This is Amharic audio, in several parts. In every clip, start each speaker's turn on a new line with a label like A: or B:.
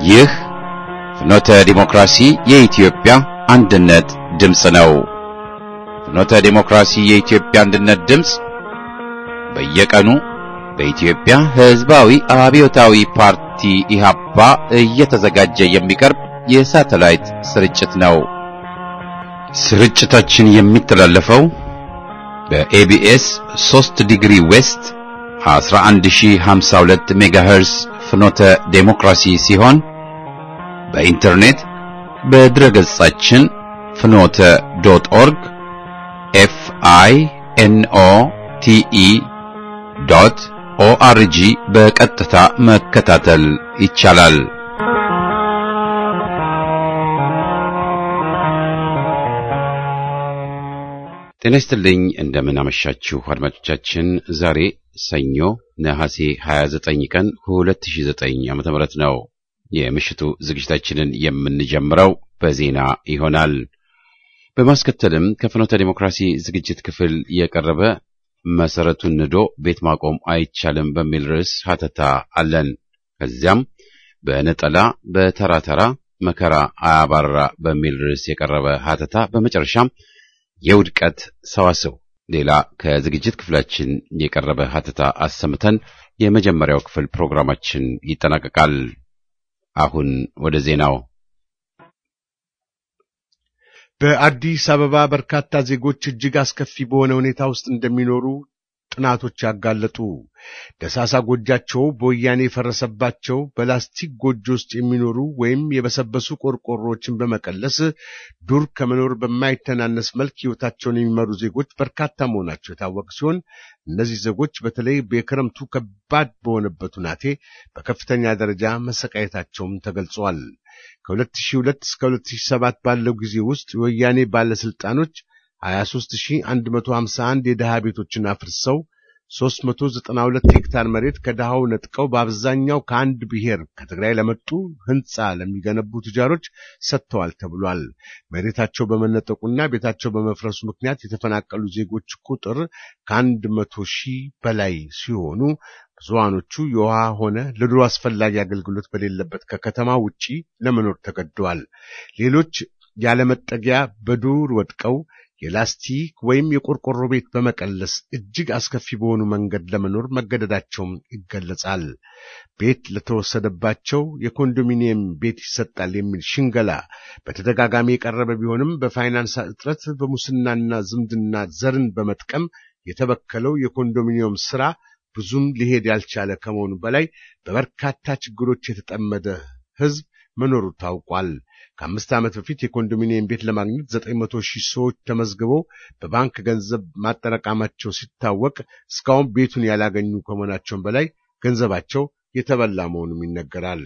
A: ይህ ፍኖተ ዲሞክራሲ የኢትዮጵያ አንድነት ድምፅ ነው። ፍኖተ ዲሞክራሲ የኢትዮጵያ አንድነት ድምፅ በየቀኑ በኢትዮጵያ ሕዝባዊ አብዮታዊ ፓርቲ ኢህአፓ እየተዘጋጀ የሚቀርብ የሳተላይት ስርጭት ነው። ስርጭታችን የሚተላለፈው በኤቢኤስ 3 ዲግሪ ዌስት 11052 ሜጋሄርስ ፍኖተ ዴሞክራሲ ሲሆን በኢንተርኔት በድረገጻችን ፍኖተ ዶት ኦርግ ኤፍ አይ ኤን ኦ ቲ ኢ ዶት ኦአርጂ በቀጥታ መከታተል ይቻላል። ጤና ይስጥልኝ። እንደምን አመሻችሁ አድማጮቻችን። ዛሬ ሰኞ ነሐሴ 29 ቀን 2009 ዓ.ም ነው። የምሽቱ ዝግጅታችንን የምንጀምረው በዜና ይሆናል። በማስከተልም ከፍኖተ ዲሞክራሲ ዝግጅት ክፍል የቀረበ መሰረቱን ንዶ ቤት ማቆም አይቻልም በሚል ርዕስ ሀተታ አለን። ከዚያም በነጠላ በተራ ተራ መከራ አያባራ በሚል ርዕስ የቀረበ ሀተታ፣ በመጨረሻም የውድቀት ሰዋስው ሌላ ከዝግጅት ክፍላችን የቀረበ ሀተታ አሰምተን የመጀመሪያው ክፍል ፕሮግራማችን ይጠናቀቃል። አሁን ወደ ዜናው።
B: በአዲስ አበባ በርካታ ዜጎች እጅግ አስከፊ በሆነ ሁኔታ ውስጥ እንደሚኖሩ ጥናቶች ያጋለጡ። ደሳሳ ጎጃቸው በወያኔ የፈረሰባቸው በላስቲክ ጎጆ ውስጥ የሚኖሩ ወይም የበሰበሱ ቆርቆሮዎችን በመቀለስ ዱር ከመኖር በማይተናነስ መልክ ሕይወታቸውን የሚመሩ ዜጎች በርካታ መሆናቸው የታወቀ ሲሆን እነዚህ ዜጎች በተለይ በክረምቱ ከባድ በሆነበት ሁናቴ በከፍተኛ ደረጃ መሰቃየታቸውም ተገልጿል። ከ2002 እስከ 2007 ባለው ጊዜ ውስጥ የወያኔ ባለስልጣኖች 23151 የድሃ ቤቶችን አፍርሰው 392 ሄክታር መሬት ከድሃው ነጥቀው በአብዛኛው ከአንድ ብሔር ከትግራይ ለመጡ ሕንፃ ለሚገነቡ ቱጃሮች ሰጥተዋል ተብሏል። መሬታቸው በመነጠቁና ቤታቸው በመፍረሱ ምክንያት የተፈናቀሉ ዜጎች ቁጥር ከአንድ መቶ ሺህ በላይ ሲሆኑ ብዙሃኖቹ የውሃ ሆነ ለኑሮ አስፈላጊ አገልግሎት በሌለበት ከከተማ ውጪ ለመኖር ተገደዋል። ሌሎች ያለመጠጊያ በዱር ወድቀው የላስቲክ ወይም የቆርቆሮ ቤት በመቀለስ እጅግ አስከፊ በሆኑ መንገድ ለመኖር መገደዳቸውም ይገለጻል። ቤት ለተወሰደባቸው የኮንዶሚኒየም ቤት ይሰጣል የሚል ሽንገላ በተደጋጋሚ የቀረበ ቢሆንም በፋይናንስ እጥረት፣ በሙስናና ዝምድና ዘርን በመጥቀም የተበከለው የኮንዶሚኒየም ስራ ብዙም ሊሄድ ያልቻለ ከመሆኑ በላይ በበርካታ ችግሮች የተጠመደ ሕዝብ መኖሩ ታውቋል። ከአምስት ዓመት በፊት የኮንዶሚኒየም ቤት ለማግኘት ዘጠኝ መቶ ሺህ ሰዎች ተመዝግበው በባንክ ገንዘብ ማጠራቀማቸው ሲታወቅ እስካሁን ቤቱን ያላገኙ ከመሆናቸውም በላይ ገንዘባቸው የተበላ መሆኑም ይነገራል።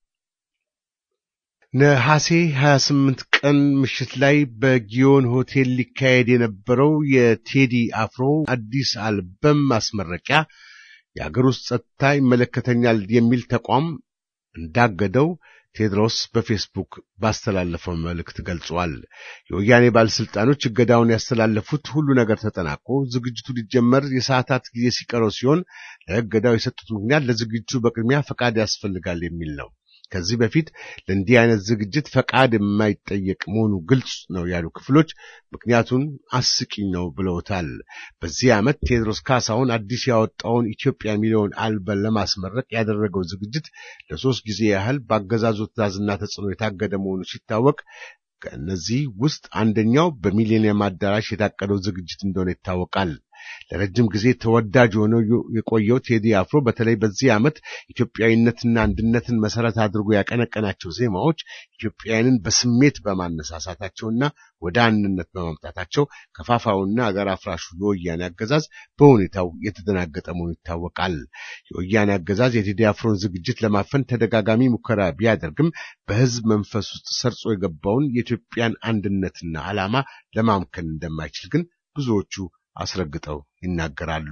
B: ነሐሴ 28 ቀን ምሽት ላይ በጊዮን ሆቴል ሊካሄድ የነበረው የቴዲ አፍሮ አዲስ አልበም ማስመረቂያ የአገር ውስጥ ጸጥታ ይመለከተኛል የሚል ተቋም እንዳገደው ቴድሮስ በፌስቡክ ባስተላለፈው መልእክት ገልጿል። የወያኔ ባለስልጣኖች እገዳውን ያስተላለፉት ሁሉ ነገር ተጠናቆ ዝግጅቱ ሊጀመር የሰዓታት ጊዜ ሲቀረው ሲሆን ለእገዳው የሰጡት ምክንያት ለዝግጅቱ በቅድሚያ ፈቃድ ያስፈልጋል የሚል ነው። ከዚህ በፊት ለእንዲህ አይነት ዝግጅት ፈቃድ የማይጠየቅ መሆኑ ግልጽ ነው ያሉ ክፍሎች ምክንያቱን አስቂኝ ነው ብለውታል። በዚህ ዓመት ቴዎድሮስ ካሳሁን አዲስ ያወጣውን ኢትዮጵያ የሚለውን አልበም ለማስመረቅ ያደረገው ዝግጅት ለሶስት ጊዜ ያህል በአገዛዙ ትዕዛዝና ተጽዕኖ የታገደ መሆኑ ሲታወቅ ከእነዚህ ውስጥ አንደኛው በሚሊኒየም አዳራሽ የታቀደው ዝግጅት እንደሆነ ይታወቃል። ለረጅም ጊዜ ተወዳጅ ሆነው የቆየው ቴዲ አፍሮ በተለይ በዚህ ዓመት ኢትዮጵያዊነትና አንድነትን መሰረት አድርጎ ያቀነቀናቸው ዜማዎች ኢትዮጵያውያንን በስሜት በማነሳሳታቸውና ወደ አንድነት በማምጣታቸው ከፋፋውና አገር አፍራሹ የወያኔ አገዛዝ በሁኔታው የተደናገጠ መሆኑ ይታወቃል። የወያኔ አገዛዝ የቴዲ አፍሮን ዝግጅት ለማፈን ተደጋጋሚ ሙከራ ቢያደርግም በሕዝብ መንፈስ ውስጥ ሰርጾ የገባውን የኢትዮጵያን አንድነትና ዓላማ ለማምከን እንደማይችል ግን ብዙዎቹ አስረግጠው ይናገራሉ።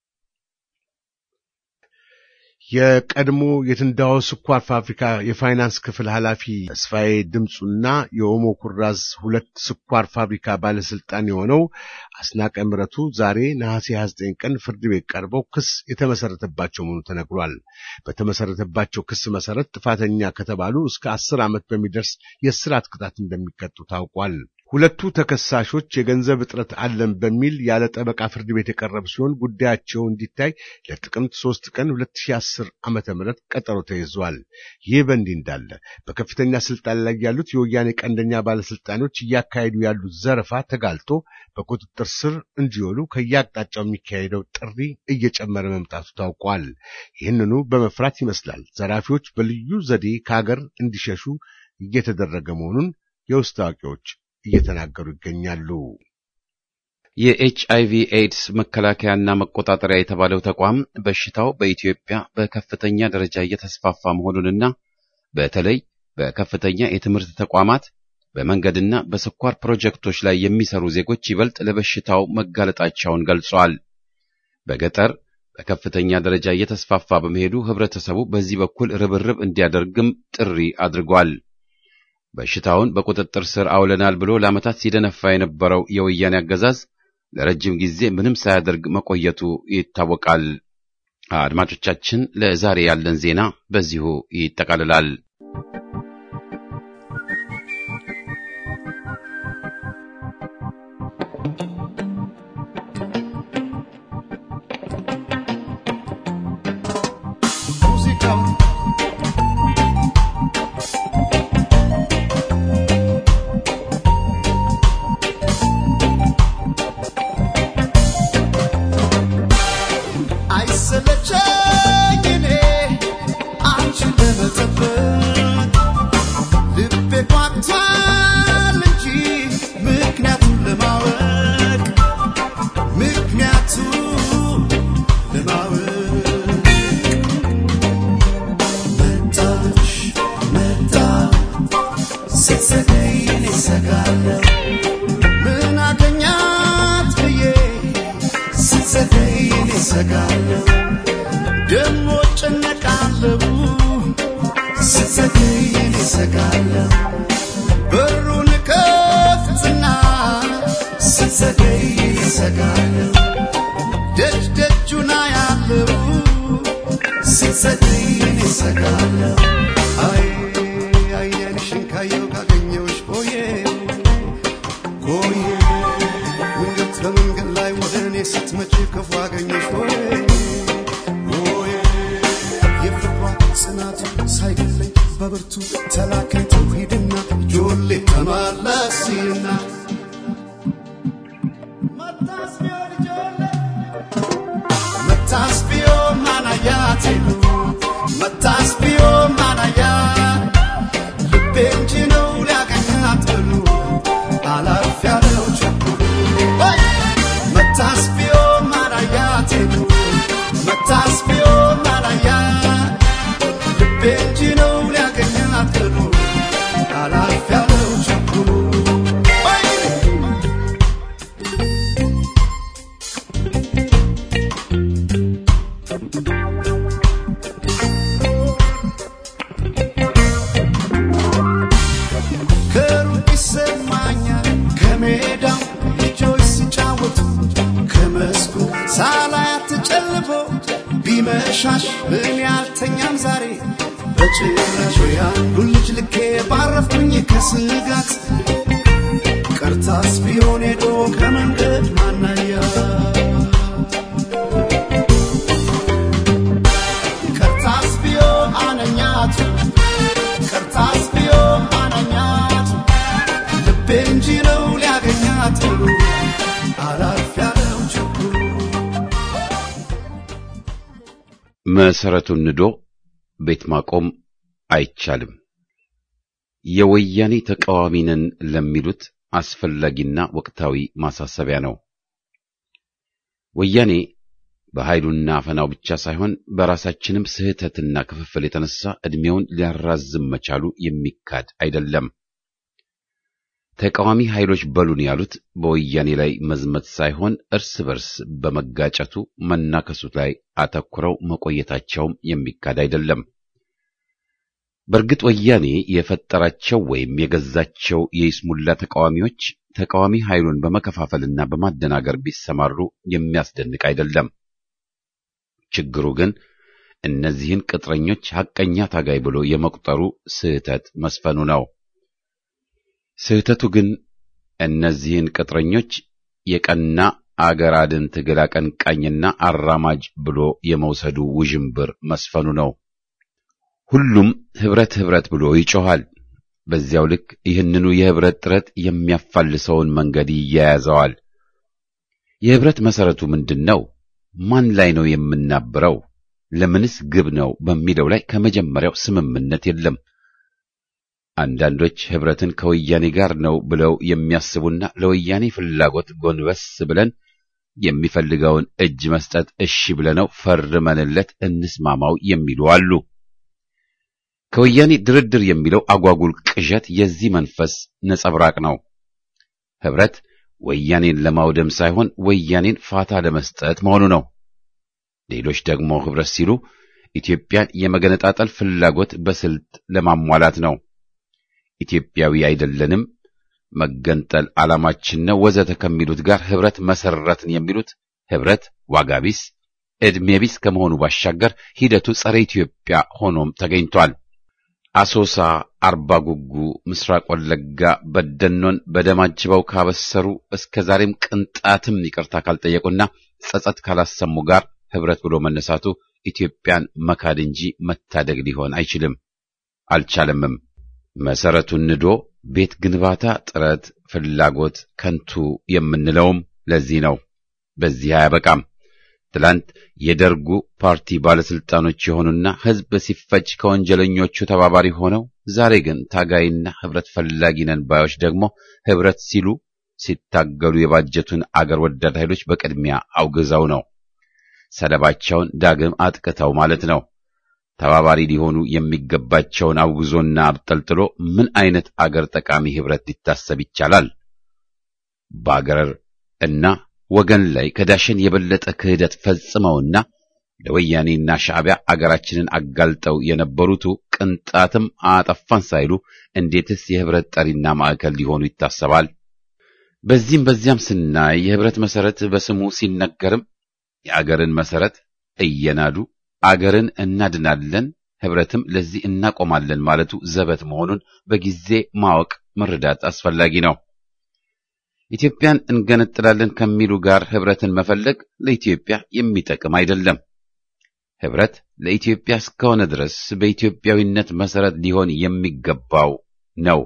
B: የቀድሞ የትንዳሆ ስኳር ፋብሪካ የፋይናንስ ክፍል ኃላፊ ተስፋዬ ድምፁና የኦሞ ኩራዝ ሁለት ስኳር ፋብሪካ ባለስልጣን የሆነው አስናቀ ምረቱ ዛሬ ነሐሴ 29 ቀን ፍርድ ቤት ቀርበው ክስ የተመሰረተባቸው መሆኑ ተነግሯል። በተመሰረተባቸው ክስ መሰረት ጥፋተኛ ከተባሉ እስከ አስር ዓመት በሚደርስ የእስራት ቅጣት እንደሚቀጡ ታውቋል። ሁለቱ ተከሳሾች የገንዘብ እጥረት አለን በሚል ያለ ጠበቃ ፍርድ ቤት የቀረቡ ሲሆን ጉዳያቸው እንዲታይ ለጥቅምት ሶስት ቀን 2010 ዓመተ ምህረት ቀጠሮ ተይዟል። ይህ በእንዲህ እንዳለ በከፍተኛ ስልጣን ላይ ያሉት የወያኔ ቀንደኛ ባለስልጣኖች እያካሄዱ ያሉት ዘረፋ ተጋልጦ በቁጥጥር ስር እንዲውሉ ከየአቅጣጫው የሚካሄደው ጥሪ እየጨመረ መምጣቱ ታውቋል። ይህንኑ በመፍራት ይመስላል ዘራፊዎች በልዩ ዘዴ ከሀገር እንዲሸሹ እየተደረገ መሆኑን የውስጥ አዋቂዎች እየተናገሩ ይገኛሉ።
A: የኤች አይቪ ኤድስ መከላከያና መቆጣጠሪያ የተባለው ተቋም በሽታው በኢትዮጵያ በከፍተኛ ደረጃ እየተስፋፋ መሆኑንና በተለይ በከፍተኛ የትምህርት ተቋማት በመንገድና በስኳር ፕሮጀክቶች ላይ የሚሰሩ ዜጎች ይበልጥ ለበሽታው መጋለጣቸውን ገልጿል። በገጠር በከፍተኛ ደረጃ እየተስፋፋ በመሄዱ ህብረተሰቡ በዚህ በኩል ርብርብ እንዲያደርግም ጥሪ አድርጓል። በሽታውን በቁጥጥር ስር አውለናል ብሎ ለዓመታት ሲደነፋ የነበረው የወያኔ አገዛዝ ለረጅም ጊዜ ምንም ሳያደርግ መቆየቱ ይታወቃል። አድማጮቻችን፣ ለዛሬ ያለን ዜና በዚሁ ይጠቃልላል።
C: ቢመሻሽ ምን ያልተኛም ዛሬ በጭራሽ ያንዱን ልጅ ልኬ ባረፍኩኝ ከስጋት ቀርታስ ቢሆን ሄዶ ከመንገድ ማናያ ቀርታስ ቢሆን አነኛቱ ቀርታስ ቢሆን አነኛቱ ልቤ እንጂ ነው ሊያገኛት አላልፍ ያለው ችኩሉ
A: መሰረቱን ንዶ ቤት ማቆም አይቻልም። የወያኔ ተቃዋሚ ነን ለሚሉት አስፈላጊና ወቅታዊ ማሳሰቢያ ነው። ወያኔ በኃይሉና አፈናው ብቻ ሳይሆን በራሳችንም ስህተትና ክፍፍል የተነሳ ዕድሜውን ሊያራዝም መቻሉ የሚካድ አይደለም። ተቃዋሚ ኃይሎች በሉን ያሉት በወያኔ ላይ መዝመት ሳይሆን እርስ በርስ በመጋጨቱ መናከሱ ላይ አተኩረው መቆየታቸውም የሚካድ አይደለም። በእርግጥ ወያኔ የፈጠራቸው ወይም የገዛቸው የይስሙላ ተቃዋሚዎች ተቃዋሚ ኃይሉን በመከፋፈልና በማደናገር ቢሰማሩ የሚያስደንቅ አይደለም። ችግሩ ግን እነዚህን ቅጥረኞች ሐቀኛ ታጋይ ብሎ የመቁጠሩ ስህተት መስፈኑ ነው። ስህተቱ ግን እነዚህን ቅጥረኞች የቀና አገር አድን ትግል አቀንቃኝና አራማጅ ብሎ የመውሰዱ ውዥንብር መስፈኑ ነው። ሁሉም ህብረት ህብረት ብሎ ይጮኻል። በዚያው ልክ ይህንኑ የህብረት ጥረት የሚያፋልሰውን መንገድ ይያያዘዋል። የህብረት መሰረቱ ምንድን ነው? ማን ላይ ነው የምናብረው? ለምንስ ግብ ነው በሚለው ላይ ከመጀመሪያው ስምምነት የለም። አንዳንዶች ህብረትን ከወያኔ ጋር ነው ብለው የሚያስቡና ለወያኔ ፍላጎት ጎንበስ ብለን የሚፈልገውን እጅ መስጠት እሺ ብለነው ፈርመንለት እንስማማው የሚሉ አሉ። ከወያኔ ድርድር የሚለው አጓጉል ቅዠት የዚህ መንፈስ ነጸብራቅ ነው። ህብረት ወያኔን ለማውደም ሳይሆን ወያኔን ፋታ ለመስጠት መሆኑ ነው። ሌሎች ደግሞ ህብረት ሲሉ ኢትዮጵያን የመገነጣጠል ፍላጎት በስልት ለማሟላት ነው። ኢትዮጵያዊ አይደለንም፣ መገንጠል ዓላማችን ነው ወዘተ ከሚሉት ጋር ህብረት መሰረትን የሚሉት ህብረት ዋጋ ቢስ፣ ዕድሜ ቢስ ከመሆኑ ባሻገር ሂደቱ ጸረ ኢትዮጵያ ሆኖም ተገኝቷል። አሶሳ፣ አርባ ጉጉ፣ ምስራቅ ወለጋ በደኖን በደም አጅበው ካበሰሩ እስከ ዛሬም ቅንጣትም ይቅርታ ካልጠየቁና ጸጸት ካላሰሙ ጋር ህብረት ብሎ መነሳቱ ኢትዮጵያን መካድ እንጂ መታደግ ሊሆን አይችልም፣ አልቻለምም። መሰረቱን ንዶ ቤት ግንባታ ጥረት፣ ፍላጎት ከንቱ የምንለውም ለዚህ ነው። በዚህ አያበቃም። ትላንት የደርጉ ፓርቲ ባለስልጣኖች የሆኑና ህዝብ ሲፈጅ ከወንጀለኞቹ ተባባሪ ሆነው ዛሬ ግን ታጋይና ህብረት ፈላጊ ነን ባዮች ደግሞ ህብረት ሲሉ ሲታገሉ የባጀቱን አገር ወዳድ ኃይሎች በቅድሚያ አውግዘው ነው ሰለባቸውን ዳግም አጥቅተው ማለት ነው። ተባባሪ ሊሆኑ የሚገባቸውን አውግዞና አብጠልጥሎ ምን አይነት አገር ጠቃሚ ህብረት ሊታሰብ ይቻላል? በአገር እና ወገን ላይ ከዳሸን የበለጠ ክህደት ፈጽመውና ለወያኔና ሻዕቢያ አገራችንን አጋልጠው የነበሩቱ ቅንጣትም አጠፋን ሳይሉ እንዴትስ የህብረት ጠሪና ማዕከል ሊሆኑ ይታሰባል? በዚህም በዚያም ስናይ የህብረት መሰረት በስሙ ሲነገርም የአገርን መሰረት እየናዱ አገርን እናድናለን ህብረትም ለዚህ እናቆማለን ማለቱ ዘበት መሆኑን በጊዜ ማወቅ መረዳት አስፈላጊ ነው። ኢትዮጵያን እንገነጥላለን ከሚሉ ጋር ህብረትን መፈለግ ለኢትዮጵያ የሚጠቅም አይደለም። ህብረት ለኢትዮጵያ እስከሆነ ድረስ በኢትዮጵያዊነት መሰረት ሊሆን የሚገባው ነው።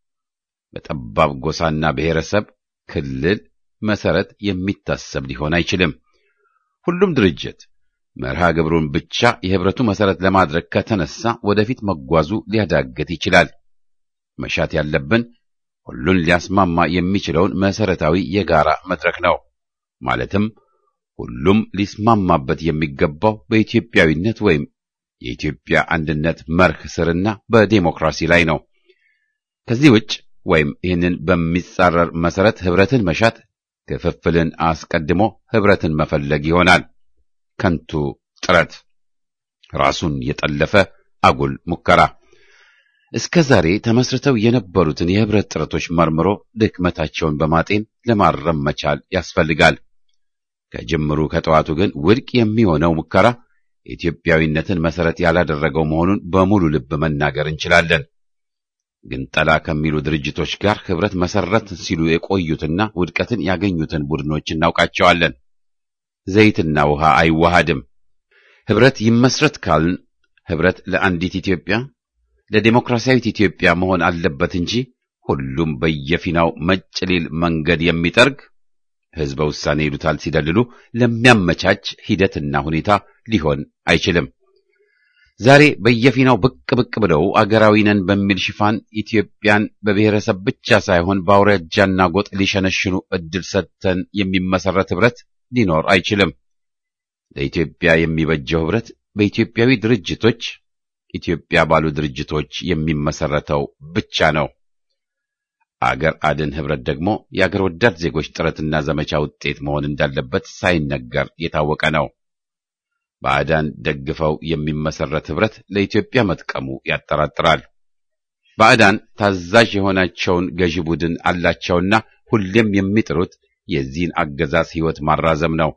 A: በጠባብ ጎሳና ብሔረሰብ ክልል መሰረት የሚታሰብ ሊሆን አይችልም። ሁሉም ድርጅት መርሃ ግብሩን ብቻ የህብረቱ መሰረት ለማድረግ ከተነሳ ወደፊት መጓዙ ሊያዳግት ይችላል። መሻት ያለብን ሁሉን ሊያስማማ የሚችለውን መሰረታዊ የጋራ መድረክ ነው። ማለትም ሁሉም ሊስማማበት የሚገባው በኢትዮጵያዊነት ወይም የኢትዮጵያ አንድነት መርህ ስርና በዴሞክራሲ ላይ ነው። ከዚህ ውጭ ወይም ይህንን በሚጻረር መሰረት ህብረትን መሻት ክፍፍልን አስቀድሞ ህብረትን መፈለግ ይሆናል። ከንቱ ጥረት፣ ራሱን የጠለፈ አጉል ሙከራ። እስከ ዛሬ ተመስርተው የነበሩትን የህብረት ጥረቶች መርምሮ ድክመታቸውን በማጤን ለማረም መቻል ያስፈልጋል። ከጅምሩ ከጠዋቱ ግን ውድቅ የሚሆነው ሙከራ ኢትዮጵያዊነትን መሰረት ያላደረገው መሆኑን በሙሉ ልብ መናገር እንችላለን። ግንጠላ ከሚሉ ድርጅቶች ጋር ህብረት መሰረት ሲሉ የቆዩትና ውድቀትን ያገኙትን ቡድኖች እናውቃቸዋለን። ዘይትና ውሃ አይዋሃድም። ህብረት ይመስረት ካልን ህብረት ለአንዲት ኢትዮጵያ ለዴሞክራሲያዊት ኢትዮጵያ መሆን አለበት እንጂ ሁሉም በየፊናው መጭ ሊል መንገድ የሚጠርግ ህዝበ ውሳኔ ይሉታል ሲደልሉ ለሚያመቻች ሂደትና ሁኔታ ሊሆን አይችልም። ዛሬ በየፊናው ብቅ ብቅ ብለው አገራዊ ነን በሚል ሽፋን ኢትዮጵያን በብሔረሰብ ብቻ ሳይሆን በአውራጃና ጎጥ ሊሸነሽኑ እድል ሰጥተን የሚመሰረት ህብረት ሊኖር አይችልም። ለኢትዮጵያ የሚበጀው ህብረት በኢትዮጵያዊ ድርጅቶች ኢትዮጵያ ባሉ ድርጅቶች የሚመሰረተው ብቻ ነው። አገር አድን ህብረት ደግሞ የአገር ወዳድ ዜጎች ጥረትና ዘመቻ ውጤት መሆን እንዳለበት ሳይነገር የታወቀ ነው። ባዕዳን ደግፈው የሚመሰረት ህብረት ለኢትዮጵያ መጥቀሙ ያጠራጥራል። ባዕዳን ታዛዥ የሆናቸውን ገዢ ቡድን አላቸውና ሁሌም የሚጥሩት የዚህን አገዛዝ ሕይወት ማራዘም ነው።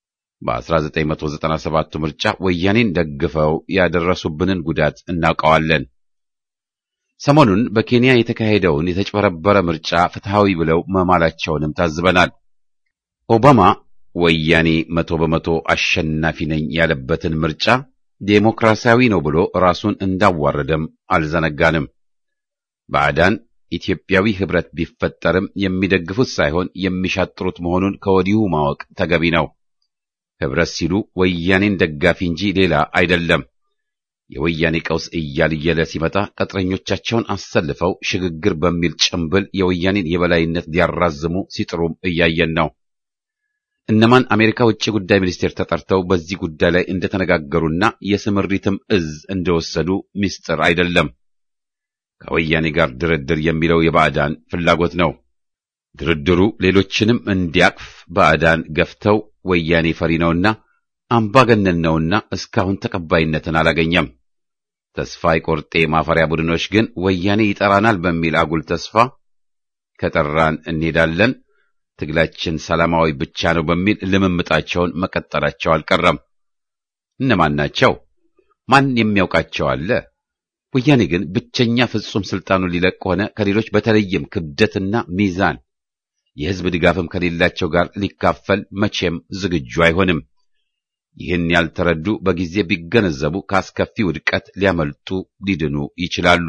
A: በ1997 ምርጫ ወያኔን ደግፈው ያደረሱብንን ጉዳት እናውቀዋለን። ሰሞኑን በኬንያ የተካሄደውን የተጭበረበረ ምርጫ ፍትሐዊ ብለው መማላቸውንም ታዝበናል። ኦባማ ወያኔ መቶ በመቶ አሸናፊ ነኝ ያለበትን ምርጫ ዴሞክራሲያዊ ነው ብሎ ራሱን እንዳዋረደም አልዘነጋንም። ባዕዳን ኢትዮጵያዊ ኅብረት ቢፈጠርም የሚደግፉት ሳይሆን የሚሻጥሩት መሆኑን ከወዲሁ ማወቅ ተገቢ ነው። ኅብረት ሲሉ ወያኔን ደጋፊ እንጂ ሌላ አይደለም። የወያኔ ቀውስ እያልየለ ሲመጣ ቅጥረኞቻቸውን አሰልፈው ሽግግር በሚል ጭምብል የወያኔን የበላይነት ሊያራዝሙ ሲጥሩም እያየን ነው። እነማን አሜሪካ ውጭ ጉዳይ ሚኒስቴር ተጠርተው በዚህ ጉዳይ ላይ እንደተነጋገሩና የስምሪትም እዝ እንደወሰዱ ምስጢር አይደለም። ከወያኔ ጋር ድርድር የሚለው የባዕዳን ፍላጎት ነው። ድርድሩ ሌሎችንም እንዲያቅፍ ባዕዳን ገፍተው ወያኔ ፈሪ ነውና አምባገነን ነውና እስካሁን ተቀባይነትን አላገኘም። ተስፋ የቆርጤ ማፈሪያ ቡድኖች ግን ወያኔ ይጠራናል በሚል አጉል ተስፋ ከጠራን እንሄዳለን፣ ትግላችን ሰላማዊ ብቻ ነው በሚል ልምምጣቸውን መቀጠላቸው አልቀረም። እነማን ናቸው? ማን የሚያውቃቸው አለ? ወያኔ ግን ብቸኛ ፍጹም ስልጣኑን ሊለቅ ሆነ ከሌሎች በተለይም ክብደትና ሚዛን የሕዝብ ድጋፍም ከሌላቸው ጋር ሊካፈል መቼም ዝግጁ አይሆንም። ይህን ያልተረዱ በጊዜ ቢገነዘቡ ከአስከፊ ውድቀት ሊያመልጡ ሊድኑ ይችላሉ።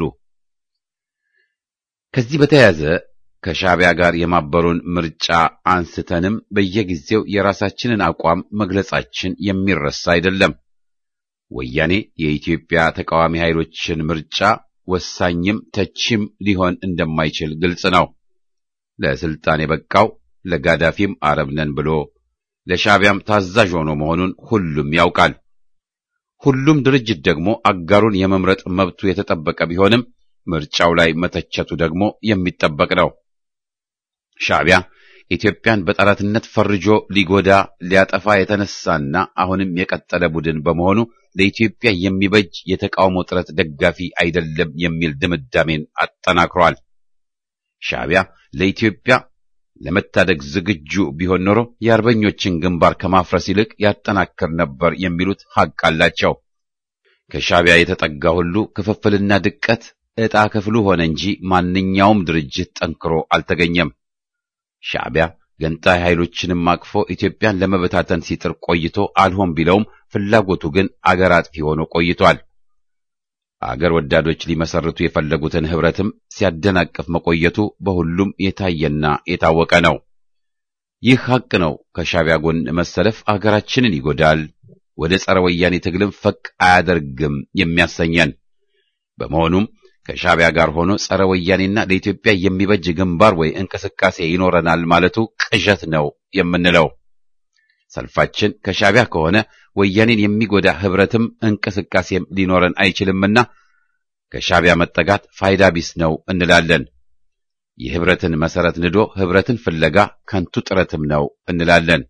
A: ከዚህ በተያያዘ ከሻዕቢያ ጋር የማበሩን ምርጫ አንስተንም በየጊዜው የራሳችንን አቋም መግለጻችን የሚረሳ አይደለም። ወያኔ የኢትዮጵያ ተቃዋሚ ኃይሎችን ምርጫ ወሳኝም ተቺም ሊሆን እንደማይችል ግልጽ ነው። ለስልጣን የበቃው ለጋዳፊም አረብ ነን ብሎ ለሻዕቢያም ታዛዥ ሆኖ መሆኑን ሁሉም ያውቃል። ሁሉም ድርጅት ደግሞ አጋሩን የመምረጥ መብቱ የተጠበቀ ቢሆንም ምርጫው ላይ መተቸቱ ደግሞ የሚጠበቅ ነው። ሻዕቢያ ኢትዮጵያን በጠላትነት ፈርጆ ሊጎዳ ሊያጠፋ የተነሳና አሁንም የቀጠለ ቡድን በመሆኑ ለኢትዮጵያ የሚበጅ የተቃውሞ ጥረት ደጋፊ አይደለም የሚል ድምዳሜን አጠናክሯል። ሻዕቢያ ለኢትዮጵያ ለመታደግ ዝግጁ ቢሆን ኖሮ የአርበኞችን ግንባር ከማፍረስ ይልቅ ያጠናክር ነበር የሚሉት ሐቅ አላቸው። ከሻዕቢያ የተጠጋ ሁሉ ክፍፍልና ድቀት ዕጣ ክፍሉ ሆነ እንጂ ማንኛውም ድርጅት ጠንክሮ አልተገኘም። ሻዕቢያ ገንጣይ ኃይሎችንም አቅፎ ኢትዮጵያን ለመበታተን ሲጥር ቆይቶ አልሆን ቢለውም ፍላጎቱ ግን አገር አጥፊ ሆኖ ቆይቷል። አገር ወዳዶች ሊመሰርቱ የፈለጉትን ኅብረትም ሲያደናቅፍ መቆየቱ በሁሉም የታየና የታወቀ ነው። ይህ ሐቅ ነው። ከሻዕቢያ ጎን መሰለፍ አገራችንን ይጎዳል፣ ወደ ጸረ ወያኔ ትግልም ፈቅ አያደርግም የሚያሰኘን በመሆኑም ከሻዕቢያ ጋር ሆኖ ጸረ ወያኔና ለኢትዮጵያ የሚበጅ ግንባር ወይ እንቅስቃሴ ይኖረናል ማለቱ ቅዠት ነው የምንለው። ሰልፋችን ከሻዕቢያ ከሆነ ወያኔን የሚጎዳ ኅብረትም እንቅስቃሴም ሊኖረን አይችልምና ከሻዕቢያ መጠጋት ፋይዳ ቢስ ነው እንላለን። የኅብረትን መሰረት ንዶ ኅብረትን ፍለጋ ከንቱ ጥረትም ነው እንላለን።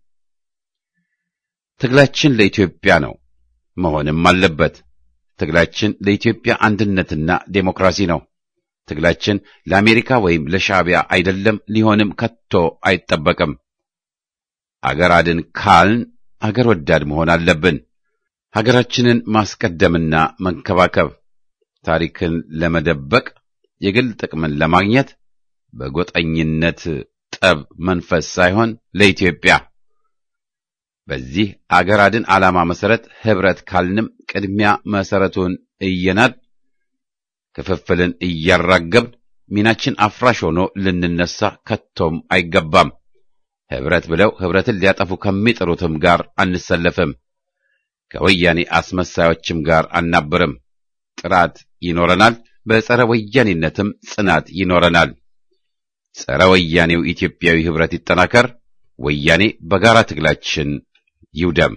A: ትግላችን ለኢትዮጵያ ነው መሆንም አለበት። ትግላችን ለኢትዮጵያ አንድነትና ዴሞክራሲ ነው። ትግላችን ለአሜሪካ ወይም ለሻዕቢያ አይደለም፣ ሊሆንም ከቶ አይጠበቅም። አገር አድን ካልን አገር ወዳድ መሆን አለብን። ሀገራችንን ማስቀደምና መንከባከብ፣ ታሪክን ለመደበቅ፣ የግል ጥቅምን ለማግኘት በጎጠኝነት ጠብ መንፈስ ሳይሆን ለኢትዮጵያ በዚህ አገር አድን ዓላማ መሰረት ኅብረት ካልንም ቅድሚያ መሰረቱን እየናድ ክፍፍልን እያራገብን ሚናችን አፍራሽ ሆኖ ልንነሳ ከቶም አይገባም። ኅብረት ብለው ኅብረትን ሊያጠፉ ከሚጥሩትም ጋር አንሰለፍም። ከወያኔ አስመሳዮችም ጋር አናብርም። ጥራት ይኖረናል። በጸረ ወያኔነትም ጽናት ይኖረናል። ጸረ ወያኔው ኢትዮጵያዊ ኅብረት ይጠናከር። ወያኔ በጋራ ትግላችን ይውደም።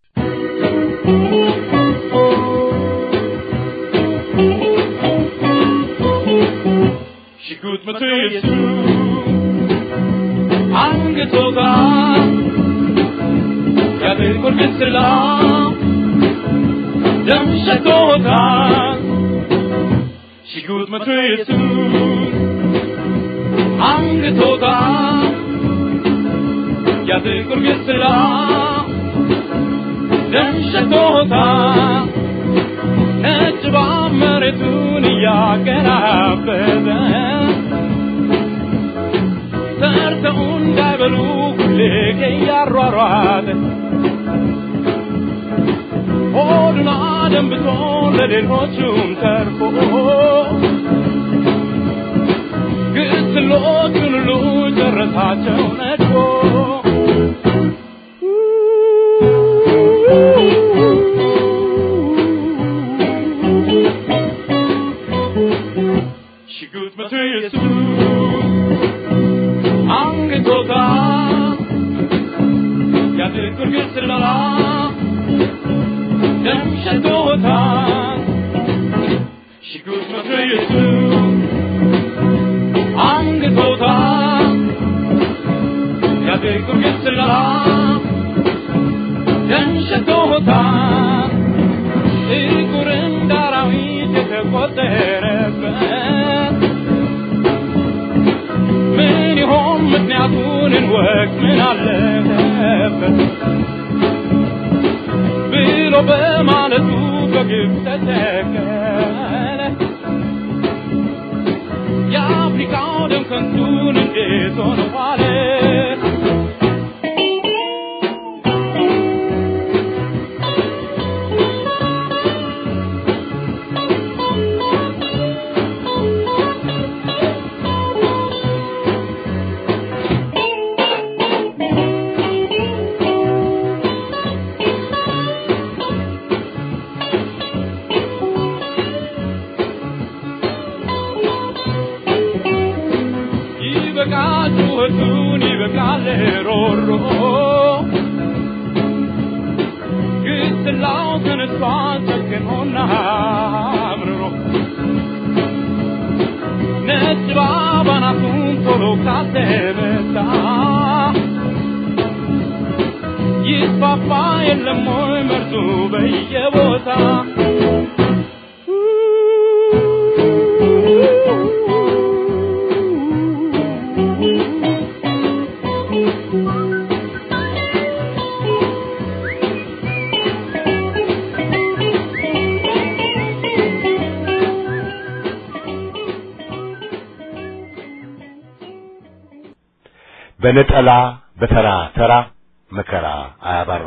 D: ሽጉጥ መቶ የሱ አንገቶታ የጥቁር ግስላ ደም ሸቶታ ሽጉጥ መቶ ኢየሱስ አንግቶታ ያ ጥቁር ግስላ ደም ሸቶታ ነጭ እባብ መሬቱን እያገራበዘ ሰርተው እንዳይበሉ ሁሌ እያሯሯጠ ሆዱን አደንብቶ ለሌሎቹም ተርፎ ግስሎቹን ሁሉ ጨረሳቸው ነድፎ ሽጉጥ መቶ ኢየሱስ አንግቶታ ያ ጥቁር ግስላ ደም ሸቶታ ሽጉጥ መቶ ኢየሱስ አንግቶታ ያ ጥቁር ግስላ ደም ሸቶታ ጥቁር እንደ አራዊት የተቆጠረበት ምን ይሆን ምክንያቱን እንወቅ ምን አለበት ብሎ በማለቱ በግብ ተተከለ የአፍሪካው ደም ከንቱን እንዴት ሆነ ዋለ ይበቃል ጩኸቱን ይበቃል ሮሮ ግስላው ተነስቷል ጨክኖና አምርሮ ነጭ እባብ አናቱን ቶሎ ካልተመታ ይስፋፋ የለም ወይ መርዙ በየቦታ
B: በነጠላ በተራ ተራ መከራ አያባራ።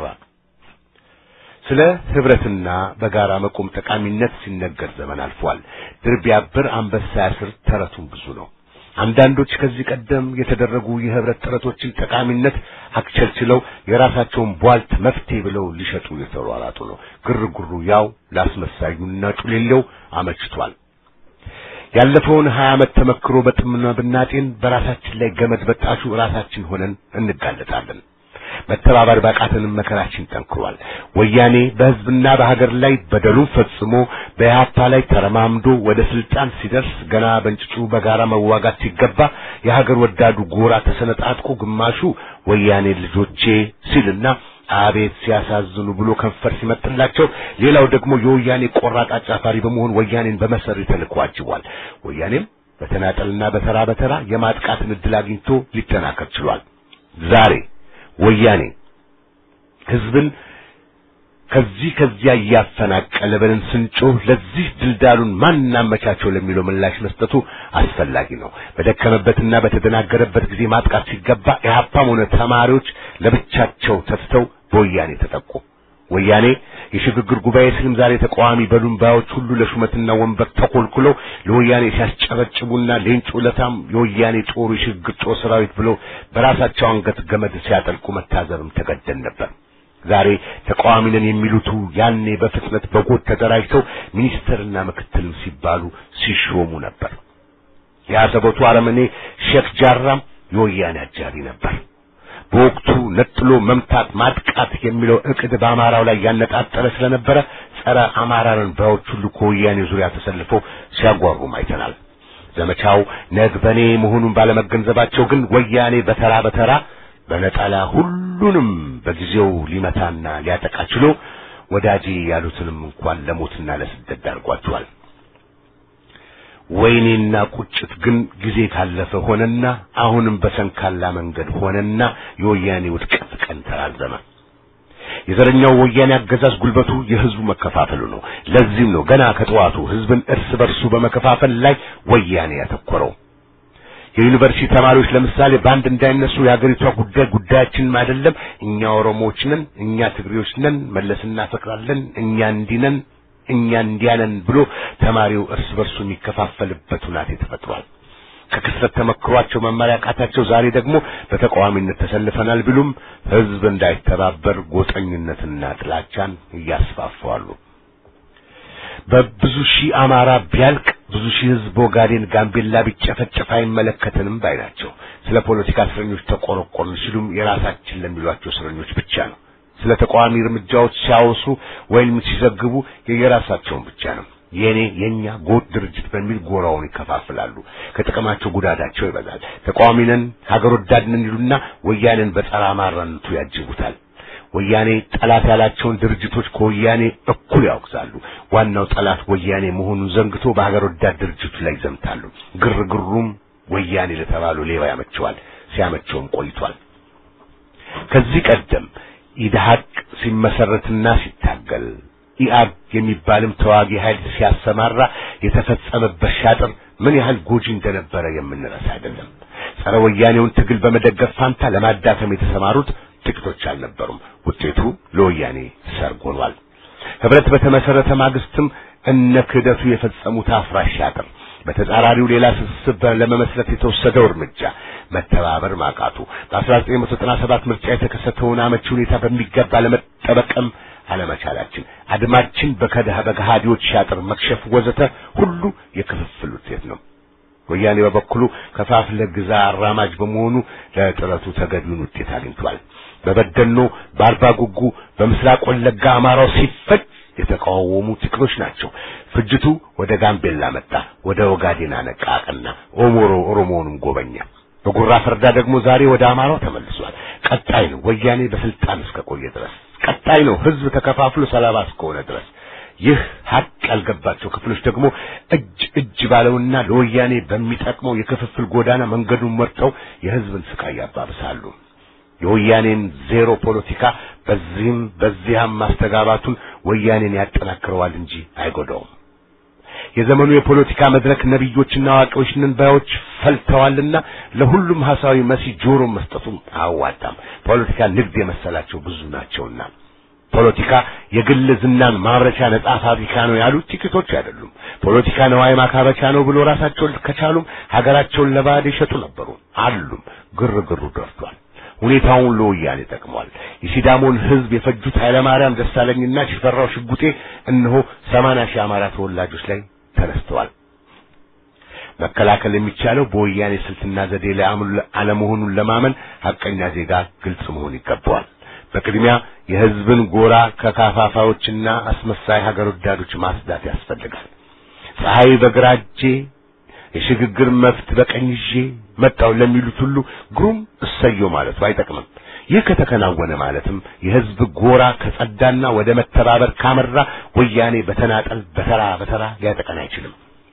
B: ስለ ህብረትና በጋራ መቆም ጠቃሚነት ሲነገር ዘመን አልፏል። ድር ቢያብር አንበሳ ያስር ተረቱም ብዙ ነው። አንዳንዶች ከዚህ ቀደም የተደረጉ የህብረት ጥረቶችን ጠቃሚነት አክቸልችለው የራሳቸውን ቧልት መፍትሄ ብለው ሊሸጡ የተሯሯጡ ነው። ግርግሩ ያው ላስመሳዩና ጩሌለው አመችቷል። ያለፈውን ሀያ ዓመት ተመክሮ በጥምና ብናጤን በራሳችን ላይ ገመድ በጣሹ ራሳችን ሆነን እንጋለጣለን። መተባበር ባቃተንም መከራችን ጠንክሯል። ወያኔ በህዝብና በሀገር ላይ በደሉን ፈጽሞ በኢህአፓ ላይ ተረማምዶ ወደ ስልጣን ሲደርስ ገና በእንጭጩ በጋራ መዋጋት ሲገባ የሀገር ወዳዱ ጎራ ተሰነጣጥቆ ግማሹ ወያኔ ልጆቼ ሲልና አቤት ሲያሳዝኑ ብሎ ከንፈር ሲመጥላቸው፣ ሌላው ደግሞ የወያኔ ቆራጥ አጫፋሪ በመሆን ወያኔን በመሰሪ ተልዕኮ አጅቧል። ወያኔም በተናጠልና በተራ በተራ የማጥቃትን ዕድል አግኝቶ ሊጠናከር ችሏል። ዛሬ ወያኔ ህዝብን ከዚህ ከዚያ እያፈናቀለ ብለን ስንጮህ ለዚህ ድልዳሉን ማን እናመቻቸው ለሚለው ምላሽ መስጠቱ አስፈላጊ ነው። በደከመበትና በተደናገረበት ጊዜ ማጥቃት ሲገባ ኢህአፓም ሆነ ተማሪዎች ለብቻቸው ተፍተው በወያኔ ተጠቁ። ወያኔ የሽግግር ጉባኤ ሲልም ዛሬ ተቃዋሚ በሉምባዮች ሁሉ ለሹመትና ወንበር ተኮልኩለው ለወያኔ ሲያስጨበጭቡና ሌንጮ ለታም የወያኔ ጦሩ የሽግግር ጦር ሰራዊት ብለው በራሳቸው አንገት ገመድ ሲያጠልቁ መታዘብም ተገደን ነበር። ዛሬ ተቃዋሚ ነን የሚሉቱ ያኔ በፍጥነት በጎጥ ተደራጅተው ሚኒስትርና ምክትልም ሲባሉ ሲሾሙ ነበር። የአሰቦቱ አረመኔ ሼክ ጃራም የወያኔ አጃቢ ነበር። በወቅቱ ነጥሎ መምታት ማጥቃት የሚለው እቅድ በአማራው ላይ ያነጣጠረ ስለነበረ ጸረ አማራን ባዮች ሁሉ ከወያኔ ዙሪያ ተሰልፈው ሲያጓሩም አይተናል። ዘመቻው ነግበኔ መሆኑን ባለመገንዘባቸው ግን ወያኔ በተራ በተራ በነጠላ ሁሉንም በጊዜው ሊመታና ሊያጠቃ ችሎ ወዳጄ ያሉትንም እንኳን ለሞትና ለስደት ዳርጓቸዋል። ወይኔና ቁጭት ግን ጊዜ ካለፈ ሆነና አሁንም በሰንካላ መንገድ ሆነና የወያኔ ውድቀት ቀን ተራዘመ። የዘረኛው ወያኔ አገዛዝ ጉልበቱ የህዝቡ መከፋፈሉ ነው። ለዚህም ነው ገና ከጠዋቱ ህዝብን እርስ በርሱ በመከፋፈል ላይ ወያኔ ያተኮረው። የዩኒቨርሲቲ ተማሪዎች ለምሳሌ በአንድ እንዳይነሱ የሀገሪቷ ጉዳይ ጉዳያችንም አይደለም፣ እኛ ኦሮሞዎች ነን፣ እኛ ትግሬዎች ነን፣ መለስ እናፈቅራለን፣ እኛ እንዲህ ነን፣ እኛ እንዲያ ነን ብሎ ተማሪው እርስ በርሱ የሚከፋፈልበት ሁናቴ ተፈጥሯል። ከክስረት ተመክሯቸው መማር ያቃታቸው ዛሬ ደግሞ በተቃዋሚነት ተሰልፈናል ቢሉም ህዝብ እንዳይተባበር ጎጠኝነትና ጥላቻን እያስፋፋሉ። በብዙ ሺህ አማራ ቢያልቅ ብዙ ሺህ ህዝብ ኦጋዴን፣ ጋምቤላ ቢጨፈጨፍ አይመለከተንም ባይ ናቸው። ስለ ፖለቲካ እስረኞች ተቆረቆርን ሲሉም የራሳችን ለሚሏቸው እስረኞች ብቻ ነው። ስለ ተቃዋሚ እርምጃዎች ሲያወሱ ወይም ሲዘግቡ የየራሳቸውን ብቻ ነው። የኔ የኛ ጎጥ ድርጅት በሚል ጎራውን ይከፋፍላሉ። ከጥቅማቸው ጉዳታቸው ይበዛል። ተቃዋሚ ነን ሀገር ወዳድ ነን ይሉና ወያኔን በጸረ አማራነቱ ያጅቡታል። ወያኔ ጠላት ያላቸውን ድርጅቶች ከወያኔ እኩል ያወግዛሉ። ዋናው ጠላት ወያኔ መሆኑን ዘንግቶ በሀገር ወዳድ ድርጅቱ ላይ ይዘምታሉ። ግርግሩም ወያኔ ለተባሉ ሌባ ያመቸዋል፣ ሲያመቸውም ቆይቷል። ከዚህ ቀደም ኢድሃቅ ሲመሰረትና ሲታገል ኢአግ የሚባልም ተዋጊ ኃይል ሲያሰማራ የተፈጸመበት ሻጥር ምን ያህል ጎጂ እንደነበረ የምንረሳ አይደለም። ጸረ ወያኔውን ትግል በመደገፍ ፋንታ ለማዳከም የተሰማሩት ጥቂቶች አልነበሩም። ውጤቱ ለወያኔ ሰርግ ሆኗል። ህብረት በተመሰረተ ማግስትም እነ ክህደቱ የፈጸሙት አፍራሽ ሻጥር፣ በተጻራሪው ሌላ ስብስብ ለመመስረት የተወሰደው እርምጃ መተባበር ማቃቱ፣ በ1997 ምርጫ የተከሰተውን አመቺ ሁኔታ በሚገባ ለመጠበቅም አለመቻላችን፣ አድማችን በከዳህ በገሃዲዎች ሻጥር መክሸፍ ወዘተ ሁሉ የክፍፍል ውጤት ነው። ወያኔ በበኩሉ ከፋፍለ ግዛ አራማጅ በመሆኑ ለጥረቱ ተገቢውን ውጤት አግኝቷል። በበደኖ በአርባ ጉጉ በምስራቅ ወለጋ አማራው ሲፈጅ የተቃወሙ ጥቂቶች ናቸው። ፍጅቱ ወደ ጋምቤላ መጣ፣ ወደ ኦጋዴን አነቃቀና ኦሞሮ ኦሮሞውንም ጎበኛ። በጉራ ፈርዳ ደግሞ ዛሬ ወደ አማራው ተመልሷል። ቀጣይ ነው ወያኔ በስልጣን እስከቆየ ድረስ ቀጣይ ነው ህዝብ ተከፋፍሎ ሰላባ እስከሆነ ድረስ። ይህ ሀቅ ያልገባቸው ክፍሎች ደግሞ እጅ እጅ ባለውና ለወያኔ በሚጠቅመው የክፍፍል ጎዳና መንገዱን መርጠው የህዝብን ስቃይ ያባብሳሉ። የወያኔን ዜሮ ፖለቲካ በዚህም በዚያም ማስተጋባቱን ወያኔን ያጠናክረዋል እንጂ አይጎዳውም። የዘመኑ የፖለቲካ መድረክ ነቢዮችና አዋቂዎች ነን ባዮች ፈልተዋልና ለሁሉም ሐሳዊ መሲ ጆሮ መስጠቱም አያዋጣም። ፖለቲካ ንግድ የመሰላቸው ብዙ ናቸውና ፖለቲካ የግል ዝናን ማምረቻ ነጻ ፋብሪካ ነው ያሉት ጥቂቶች አይደሉም። ፖለቲካ ነዋይ ማካበቻ ነው ብሎ ራሳቸውን ከቻሉም ሀገራቸውን ለባዕድ ይሸጡ ነበሩ አሉም። ግርግሩ ደርቷል። ሁኔታውን ለወያኔ ጠቅሟል። የሲዳሞን ህዝብ የፈጁት ኃይለማርያም ደሳለኝና ሽፈራው ሽጉጤ እነሆ ሰማንያ ሺህ አማራ ተወላጆች ላይ ተነስተዋል። መከላከል የሚቻለው በወያኔ ስልትና ዘዴ ላይ አለመሆኑን ለማመን ሐቀኛ ዜጋ ግልጽ መሆን ይገባዋል። በቅድሚያ የህዝብን ጎራ ከካፋፋዎችና አስመሳይ ሀገር ወዳዶች ማስዳት ያስፈልጋል። ፀሐይ በግራ እጄ የሽግግር መፍት በቀኝ ይዤ መጣው ለሚሉት ሁሉ ግሩም እሰየው ማለቱ አይጠቅምም። ይህ ከተከናወነ ማለትም የህዝብ ጎራ ከጸዳና ወደ መተባበር ካመራ ወያኔ በተናጠል በተራ በተራ ሊያጠቀን አይችልም።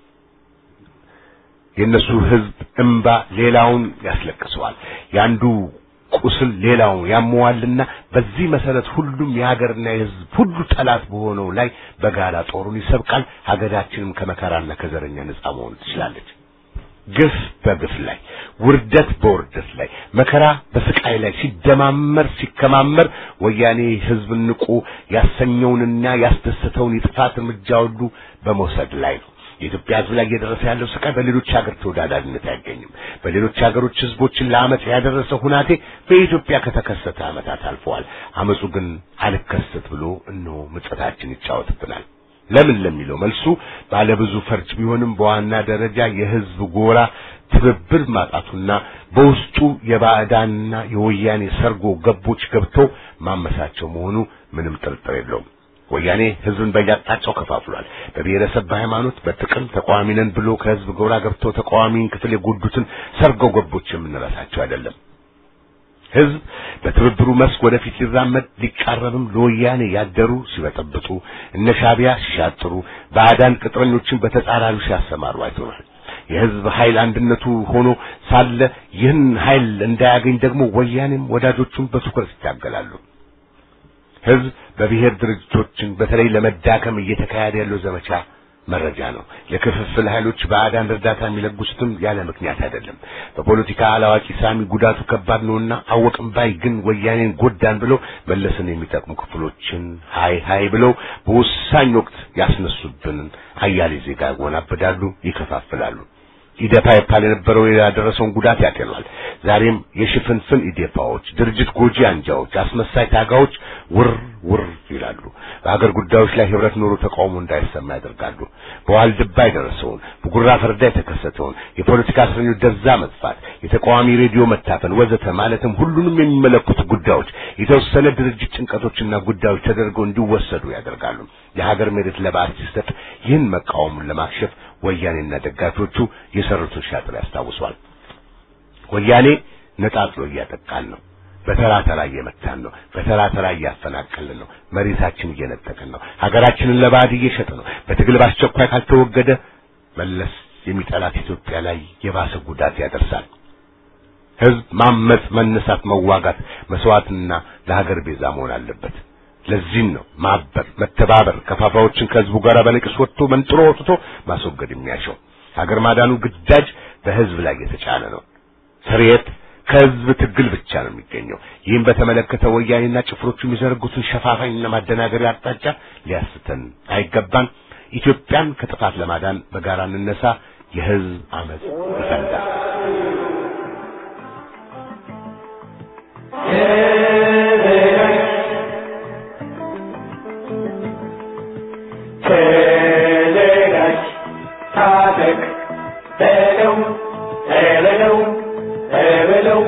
B: የእነሱ ህዝብ እምባ ሌላውን ያስለቅሰዋል። ያንዱ ቁስል ሌላውን ያመዋልና በዚህ መሰረት ሁሉም የሀገርና የህዝብ ሁሉ ጠላት በሆነው ላይ በጋራ ጦሩን ይሰብቃል። ሀገራችንም ከመከራና ከዘረኛ ነጻ መሆን ትችላለች። ግፍ በግፍ ላይ፣ ውርደት በውርደት ላይ፣ መከራ በስቃይ ላይ ሲደማመር ሲከማመር ወያኔ ህዝብን ንቁ ያሰኘውንና ያስደሰተውን የጥፋት እርምጃ ሁሉ በመውሰድ ላይ ነው። የኢትዮጵያ ህዝብ ላይ እየደረሰ ያለው ስቃይ በሌሎች ሀገር ተወዳዳሪነት አይገኝም። በሌሎች ሀገሮች ህዝቦችን ለአመፅ ያደረሰው ሁናቴ በኢትዮጵያ ከተከሰተ አመታት አልፈዋል። አመፁ ግን አልከሰት ብሎ እነሆ ምጸታችን ይጫወትብናል። ለምን ለሚለው መልሱ ባለብዙ ፈርጅ ቢሆንም በዋና ደረጃ የህዝብ ጎራ ትብብር ማጣቱና በውስጡ የባዕዳንና የወያኔ ሰርጎ ገቦች ገብተው ማመሳቸው መሆኑ ምንም ጥርጥር የለውም። ወያኔ ህዝብን በየአቅጣጫው ከፋፍሏል። በብሔረሰብ፣ በሃይማኖት፣ በጥቅም ተቃዋሚ ነን ብሎ ከህዝብ ጎራ ገብተው ተቃዋሚን ክፍል የጎዱትን ሰርጎ ገቦች የምንረሳቸው አይደለም። ህዝብ በትብብሩ መስክ ወደፊት ሊራመድ ሊቃረብም ለወያኔ ያደሩ ሲበጠብጡ እነ ሻዕቢያ ሲሻጥሩ ባዕዳን ቅጥረኞችን በተጻራሪው ሲያሰማሩ አይተናል። የህዝብ ኃይል አንድነቱ ሆኖ ሳለ ይህን ኃይል እንዳያገኝ ደግሞ ወያኔም ወዳጆቹን በትኩረት ይታገላሉ። ህዝብ በብሔር ድርጅቶችን በተለይ ለመዳከም እየተካሄደ ያለው ዘመቻ መረጃ ነው። የክፍፍል ኃይሎች ባዕዳን እርዳታ የሚለግሱትም ያለ ምክንያት አይደለም። በፖለቲካ አላዋቂ ሳሚ ጉዳቱ ከባድ ነውና አወቅም ባይ ግን ወያኔን ጎዳን ብለው መለስን የሚጠቅሙ ክፍሎችን ሀይ ሀይ ብለው በወሳኝ ወቅት ያስነሱብንን አያሌ ዜጋ ያወናብዳሉ፣ ይከፋፍላሉ። ኢዴፓ ይባል የነበረው ያደረሰውን ጉዳት ያጤኗል። ዛሬም የሽፍንፍን ኢዴፓዎች፣ ድርጅት ጎጂ አንጃዎች፣ አስመሳይ ታጋዎች ውር ውር ይላሉ። በሀገር ጉዳዮች ላይ ህብረት ኖሮ ተቃውሞ እንዳይሰማ ያደርጋሉ። በዋልድባ የደረሰውን በጉራ ፈርዳ የተከሰተውን የፖለቲካ እስረኞች ደብዛ መጥፋት፣ የተቃዋሚ ሬዲዮ መታፈን ወዘተ ማለትም ሁሉንም የሚመለከቱ ጉዳዮች የተወሰነ ድርጅት ጭንቀቶችና ጉዳዮች ተደርገው እንዲወሰዱ ያደርጋሉ። የሀገር መሬት ለባዕድ ሲሰጥ ይህን መቃወሙን ለማክሸፍ ወያኔና ደጋፊዎቹ የሰሩትን ሻጥር ያስታውሷል። ወያኔ ነጣጥሎ እያጠቃን ነው። በተራ ተራ እየመታን ነው። በተራ ተራ እያፈናቀልን ነው። መሬታችን እየነጠቅን ነው። ሀገራችንን ለባዕድ እየሸጠ ነው። በትግል በአስቸኳይ ካልተወገደ መለስ የሚጠላት ኢትዮጵያ ላይ የባሰ ጉዳት ያደርሳል። ህዝብ ማመጽ፣ መነሳት፣ መዋጋት፣ መስዋዕትና ለሀገር ቤዛ መሆን አለበት። ለዚህም ነው ማበር፣ መተባበር ከፋፋዎችን ከህዝቡ ጋር በነቂስ ወጥቶ መንጥሮ ወጥቶ ማስወገድ የሚያሻው። ሀገር ማዳኑ ግዳጅ በህዝብ ላይ የተጫነ ነው። ስርየት ከህዝብ ትግል ብቻ ነው የሚገኘው። ይህም በተመለከተ ወያኔና ጭፍሮቹ የሚዘረጉትን ሸፋፋኝና ማደናገሪያ አቅጣጫ ሊያስተን አይገባን። ኢትዮጵያን ከጥፋት ለማዳን በጋራ እንነሳ። የህዝብ አመጽ ይፈንዳ።
E: ተዘጋጅ፣ ታጠቅ፣ በለው በለው በለው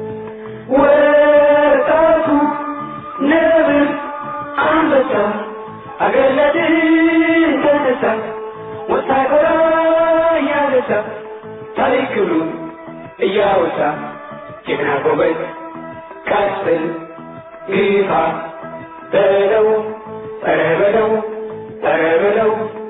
E: ወጣቱ ነብር አንበሳ አገር ለድል ተነሳ ወታደራ እያነሳ ታሪክ ክብሩን እያወሳ ጀግና ጎበዝ ቀስል ግፋ በለው ኧረ በለው ኧረ በለው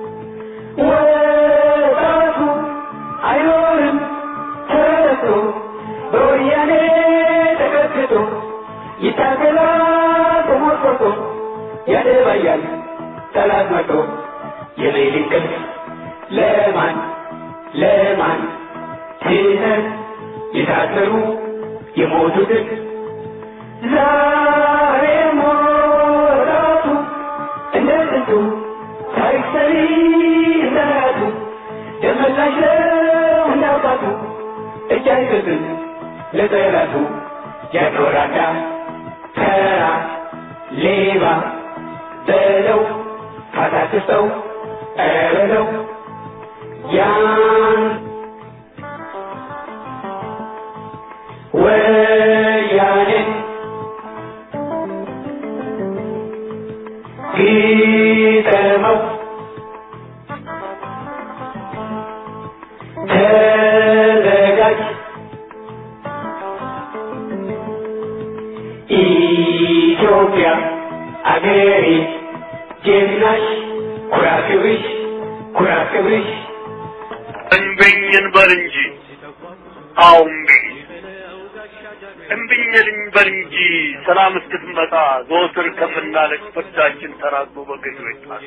E: ወጣቱ አይኖርም ተረቶ በወያኔ ተቀጥቅጦ ይታገላል ተሞርቆቶ ያደባያል ጠላት መቶ የሌሊት እንቅልፍ ለማን ለማን ትተን የታሰሩ የሞቱትን ዛሬ ሞራቱ እንደ ጥንቱ ታሪክ ሰሪ እንደራቱ ደመላሽ ነው እንዳባቱ እጅ አይሰጥም ለጠላቱ ያኖራዳ ተራ ሌባ በለው ካታክሰው ኧረ በለው ያን ወያኔን ግጠመው ተዘጋጅ ኢትዮጵያ አገሬ ጀግናሽ ኩራት ክብርሽ ኩራት ክብርሽ
F: እምቢኝን በል እንጂ አዎ እምቢኝ እምቢኝልኝ በል እንጂ ሰላም እስክትመጣ ዘወትር ከምናለቅ ፍርዳችን ተራግቦ በገዢዎች ጣሳ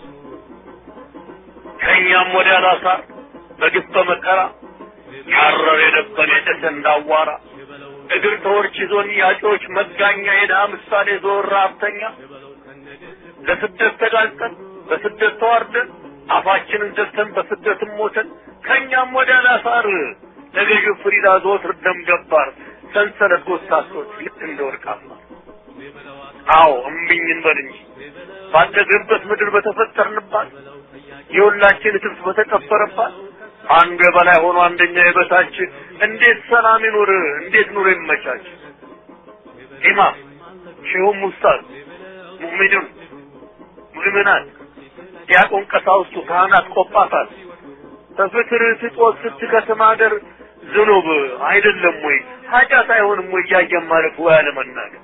F: ከእኛም ወዲያ ላሳር በግፍ በመከራ ያረር የደበን የጨሰ እንዳዋራ እግር ተወርች ይዞን ያጮች መጋኛ የድሃ ምሳሌ ዞር ራብተኛ ለስደት ተጋልጠን በስደት ተዋርደን አፋችንን ዘግተን በስደትም ሞተን ከእኛም ወደ ላሳር ለገዢው ፍሪዳ ዘወትር ደም ገባር ሰንሰለት ጎሳሶች ልክ እንደ ወርቃማ አዎ እምቢኝ እንበል እንጂ ባደግንበት ምድር በተፈጠርንባት የሁላችን እትብት በተቀበረባት አንዱ የበላይ ሆኖ አንደኛ የበታች እንዴት ሰላም ይኑር? እንዴት ኑሮ ይመቻች? ኢማም ሼሁም ኡስታዝ ሙእሚኑን ሙእሚናት ዲያቆን ቀሳውስቱ ካህናት ቆጳሳት በፍቅር ስጦት ስትከስም ሀገር ዝኑብ አይደለም ወይ ኃጢአት አይሆንም ወይ እያየን ማለፍ ወይ አለመናገር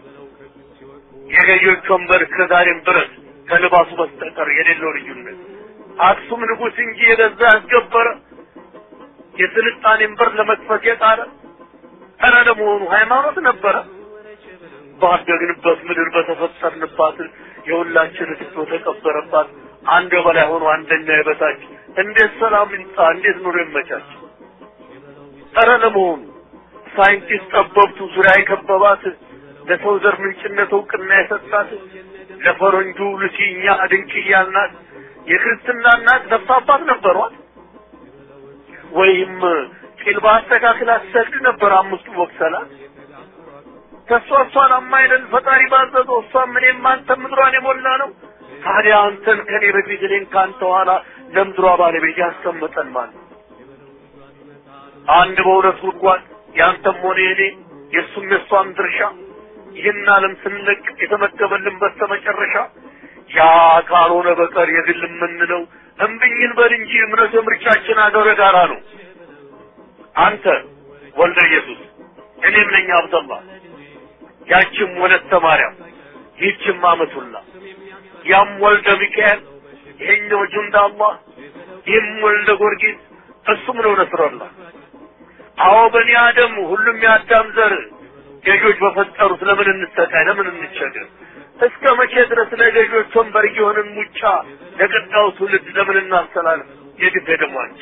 F: የገዢዎች ወንበር እስከዛሬም ድረስ ከልባሱ በስተቀር የሌለው ልዩነት አክሱም ንጉሥ እንጂ የገዛ ያስገበረ የስልጣኔን በር ለመክፈት የጣረ ኧረ ለመሆኑ ሃይማኖት ነበረ ባደግንበት ምድር በተፈጠርንባት የሁላችን እትቶ ተቀበረባት አንድ በላይ ሆኖ አንደኛ የበታች እንዴት ሰላም ይምጣ እንዴት ኑሮ ይመቻች ኧረ ለመሆኑ ሳይንቲስት ጠበብቱ ዙሪያ የከበባት ለሰው ዘር ምንጭነት እውቅና የሰጣት ለፈረንጁ ሉሲ እኛ ድንቅ እያልናት የክርስትና እናት ነፍስ አባት ነበሯት ወይም ቂል በአስተካክል አትሰግድ ነበር አምስቱ ወቅሰላት ከእሷ እሷን አማይለን ፈጣሪ ባዘዘው እሷም እኔም አንተ ምድሯን የሞላ ነው ታዲያ አንተን ከኔ በፊት እኔን ከአንተ ኋላ ለምድሯ ባለቤት ያስቀመጠን ማለት ነው አንድ በሁለት ጉድጓድ ያንተም ሆነ የኔ የእሱም የእሷም ድርሻ ይህን ዓለም ስንለቅ የተመደበልን በስተመጨረሻ ያ ካልሆነ በቀር የግል የምንለው እምብኝን በል እንጂ እምነት የምርጫችን አገረ ጋራ ነው። አንተ ወልደ ኢየሱስ እኔም ነኝ አብደላ ያችም ወለተ ማርያም ይህችም አመቱላ ያም ወልደ ሚካኤል ይሄኛው ጁንዳ አላህ ይህም ወልደ ጊዮርጊስ እሱም ነው ነስረላ አዎ በኒ አደም ሁሉም የአዳም ዘር ገዦች በፈጠሩት ለምን እንሰቃይ ለምን እንቸገር እስከ መቼ ድረስ ለገዦች ወንበር እየሆንን ሙጫ ለቀጣዩ ትውልድ ለምን እናስተላልፍ የግፍ ደሟች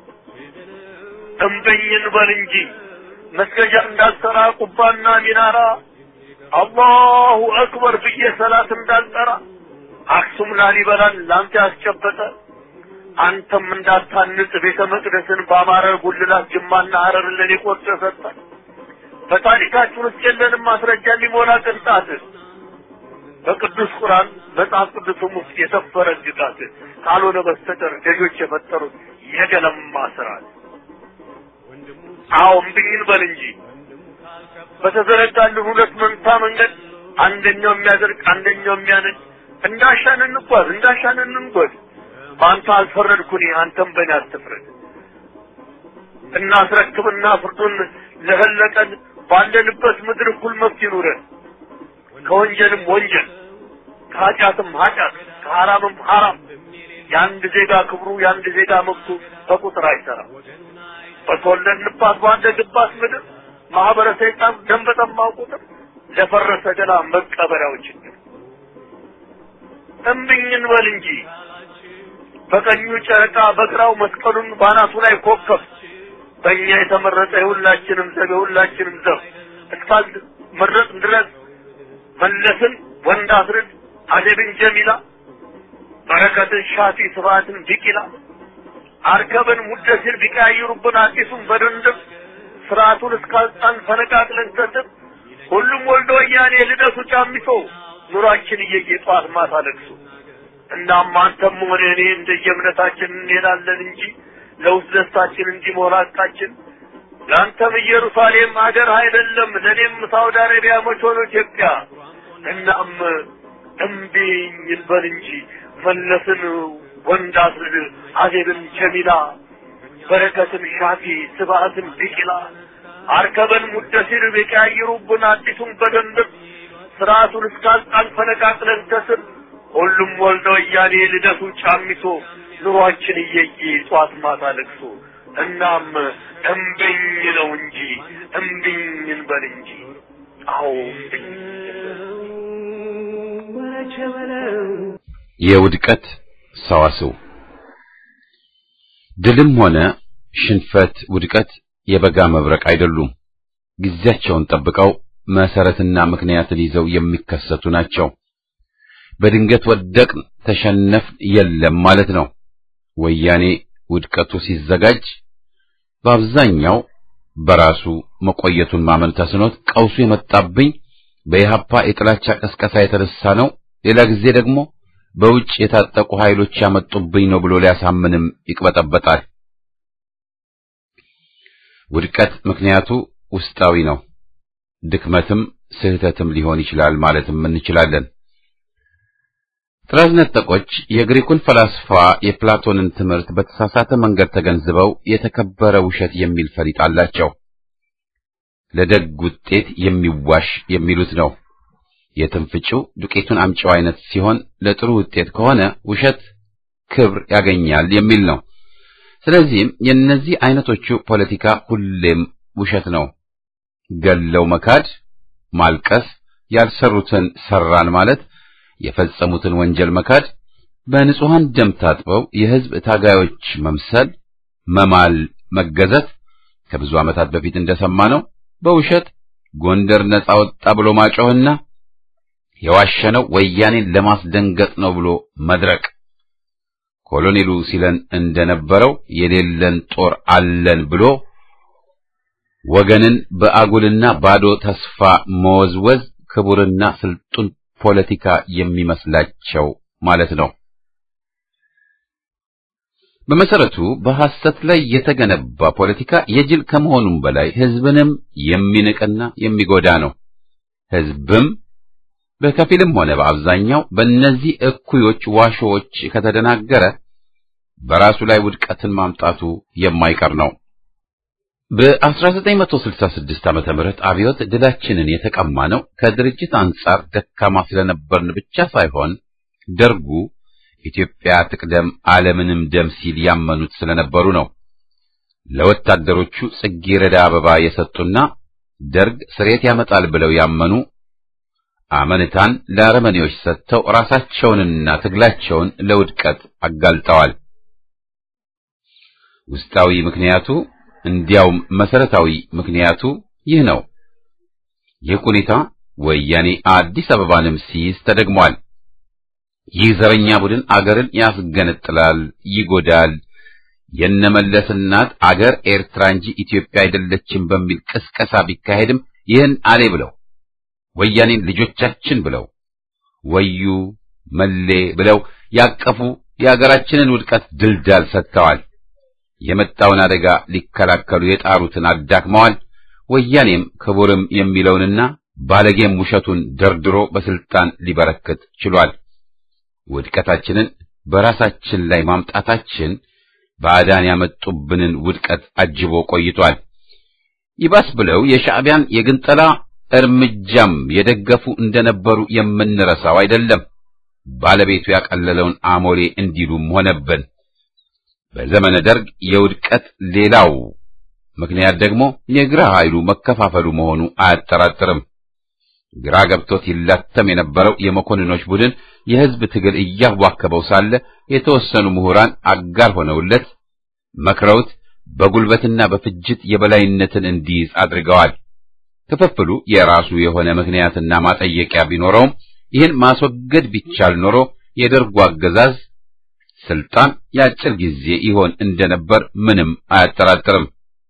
F: እምበኝን በል እንጂ መስገጃ እንዳልሰራ ቁባና ሚናራ አላሁ አክበር ብዬ ሰላት እንዳልጠራ አክሱም ላሊበላን ላንተ ያስጨበጠ አንተም እንዳታንጽ ቤተ መቅደስን በአማረ ጉልላት ጅማና ሀረርን ለኔ ቆርጦ ሰጠ በታሪካችን ውስጥ የለንም ማስረጃ የሚሞላ ቅንጣት በቅዱስ ቁርአን መጽሐፍ ቅዱስም ውስጥ የሰፈረ ግጣት ካልሆነ በስተቀር ገዦች የፈጠሩት የገለማ ስርዓት አዎ እምብኝን በል እንጂ በተዘረጋልን ሁለት መንታ መንገድ አንደኛው የሚያደርግ አንደኛው የሚያነድ እንዳሻን እንጓዝ እንዳሻን እንንጎድ በአንተ አልፈረድኩኝ አንተም በእኔ አትፍረድ እናስረክብና ፍርዱን ለፈለቀን ባለንበት ምድር እኩል መብት ይኑረን ከወንጀልም ወንጀል ከኃጢአትም ኃጢአት ከሐራምም ሐራም የአንድ ዜጋ ክብሩ የአንድ ዜጋ መብቱ በቁጥር አይሰራም በተወለድንባት ባደግባት ምድር ማህበረ ሰይጣን ደም በጠማው ቁጥር ለፈረሰ ገላ መቀበሪያው ችግር እምብኝን በል እንጂ በቀኙ ጨረቃ በግራው መስቀሉን ባናቱ ላይ ኮከብ በእኛ የተመረጠ የሁላችንም ዘብ የሁላችንም ዘብ እስካል መረጥ ድረስ መለስን ወንድ አስርድ አደብን ጀሚላ በረከትን ሻፊ ስብሐትን ቢቂላ አርከብን ሙደሲር ቢቀያይሩብን አዲሱን በድንድብ ስርዓቱን እስካልጣን ፈነቃቅለን ሰጥብ ሁሉም ወልዶ ወያኔ ልደቱ ጫሚሶ ኑሯችን እየየ ጠዋት ማታ ለቅሶ እናም አንተም ሆነ እኔ እንደየእምነታችን እንሄዳለን እንጂ ለውስጥ ደስታችን እንዲሞላ ቃችን ለአንተም ኢየሩሳሌም ሀገር አይደለም ለእኔም ሳውዲ አረቢያ መች ሆኖ ኢትዮጵያ እናም እምቢኝ እንበል እንጂ መለስን ወንድ አስርድ አዜብን ጀሚላ በረከትን ሻፊ ስብሐትን ቢቂላ አርከበን ሙደሲር ቢቀያይሩብን አዲሱን በደንብ ስርዓቱን እስካልጣን ፈነቃቅለን ከስር ሁሉም ወልደ ወያኔ ልደቱ ጫሚሶ ኑሯችን እየየ ጧት ማታ ለቅሶ እናም እምብኝ ነው እንጂ እምብኝ እንበል እንጂ አዎ እምብኝ
A: የውድቀት ሰዋስው ድልም ሆነ ሽንፈት፣ ውድቀት የበጋ መብረቅ አይደሉም። ጊዜያቸውን ጠብቀው መሰረትና ምክንያትን ይዘው የሚከሰቱ ናቸው። በድንገት ወደቅን፣ ተሸነፍን የለም ማለት ነው። ወያኔ ውድቀቱ ሲዘጋጅ በአብዛኛው በራሱ መቆየቱን ማመን ተስኖት ቀውሱ የመጣብኝ በኢህአፓ የጥላቻ ቀስቀሳ የተነሳ ነው፣ ሌላ ጊዜ ደግሞ በውጭ የታጠቁ ኃይሎች ያመጡብኝ ነው ብሎ ሊያሳምንም ይቅበጠበጣል። ውድቀት ምክንያቱ ውስጣዊ ነው። ድክመትም ስህተትም ሊሆን ይችላል ማለትም እንችላለን። ጥራዝ ነጠቆች የግሪኩን ፈላስፋ የፕላቶንን ትምህርት በተሳሳተ መንገድ ተገንዝበው የተከበረ ውሸት የሚል ፈሊጥ አላቸው። ለደግ ውጤት የሚዋሽ የሚሉት ነው። የትንፍጭው ዱቄቱን አምጪው አይነት ሲሆን ለጥሩ ውጤት ከሆነ ውሸት ክብር ያገኛል የሚል ነው። ስለዚህም የእነዚህ አይነቶቹ ፖለቲካ ሁሌም ውሸት ነው። ገለው መካድ፣ ማልቀስ፣ ያልሰሩትን ሰራን ማለት፣ የፈጸሙትን ወንጀል መካድ፣ በንጹሐን ደም ታጥበው የሕዝብ ታጋዮች መምሰል፣ መማል፣ መገዘት ከብዙ ዓመታት በፊት እንደሰማነው በውሸት ጎንደር ነጻ ወጣ ብሎ ማጮህና የዋሸነው ወያኔን ለማስደንገጥ ነው ብሎ መድረቅ ኮሎኔሉ ሲለን እንደነበረው የሌለን ጦር አለን ብሎ ወገንን በአጉልና ባዶ ተስፋ መወዝወዝ ክቡርና ስልጡን ፖለቲካ የሚመስላቸው ማለት ነው። በመሰረቱ በሐሰት ላይ የተገነባ ፖለቲካ የጅል ከመሆኑም በላይ ሕዝብንም የሚንቅና የሚጎዳ ነው። ሕዝብም በከፊልም ሆነ በአብዛኛው በእነዚህ እኩዮች ዋሾዎች ከተደናገረ በራሱ ላይ ውድቀትን ማምጣቱ የማይቀር ነው። በ1966 ዓመተ ምህረት አብዮት ድላችንን የተቀማ ነው ከድርጅት አንጻር ደካማ ስለነበርን ብቻ ሳይሆን ደርጉ ኢትዮጵያ ትቅደም ዓለምንም ደም ሲል ያመኑት ስለነበሩ ነው። ለወታደሮቹ ጽጌረዳ አበባ የሰጡና ደርግ ስሬት ያመጣል ብለው ያመኑ አመንታን ለአረመኔዎች ሰጥተው ራሳቸውንና ትግላቸውን ለውድቀት አጋልጠዋል። ውስጣዊ ምክንያቱ እንዲያውም መሰረታዊ ምክንያቱ ይህ ነው። ይህ ሁኔታ ወያኔ አዲስ አበባንም ሲይዝ ተደግሟል። ይህ ዘረኛ ቡድን አገርን ያስገነጥላል፣ ይጎዳል። የነመለስ እናት አገር ኤርትራ እንጂ ኢትዮጵያ አይደለችም በሚል ቅስቀሳ ቢካሄድም ይህን አሌ ብለው ወያኔን ልጆቻችን ብለው ወዩ መሌ ብለው ያቀፉ የአገራችንን ውድቀት ድልዳል ሰጥተዋል። የመጣውን አደጋ ሊከላከሉ የጣሩትን አዳክመዋል። ወያኔም ክቡርም የሚለውንና ባለጌም ውሸቱን ደርድሮ በስልጣን ሊበረክት ችሏል። ውድቀታችንን በራሳችን ላይ ማምጣታችን ባዕዳን ያመጡብንን ውድቀት አጅቦ ቆይቷል። ይባስ ብለው የሻዕቢያን የግንጠላ እርምጃም የደገፉ እንደነበሩ የምንረሳው አይደለም። ባለቤቱ ያቀለለውን አሞሌ እንዲሉም ሆነብን። በዘመነ ደርግ የውድቀት ሌላው ምክንያት ደግሞ የግራ ኃይሉ መከፋፈሉ መሆኑ አያጠራጥርም። ግራ ገብቶት ይላተም የነበረው የመኮንኖች ቡድን የሕዝብ ትግል እያዋከበው ሳለ የተወሰኑ ምሁራን አጋር ሆነውለት መክረውት በጉልበትና በፍጅት የበላይነትን እንዲይዝ አድርገዋል። ክፍፍሉ የራሱ የሆነ ምክንያትና ማጠየቂያ ቢኖረውም ይህን ማስወገድ ቢቻል ኖሮ የደርጉ አገዛዝ ስልጣን የአጭር ጊዜ ይሆን እንደነበር ምንም አያጠራጥርም።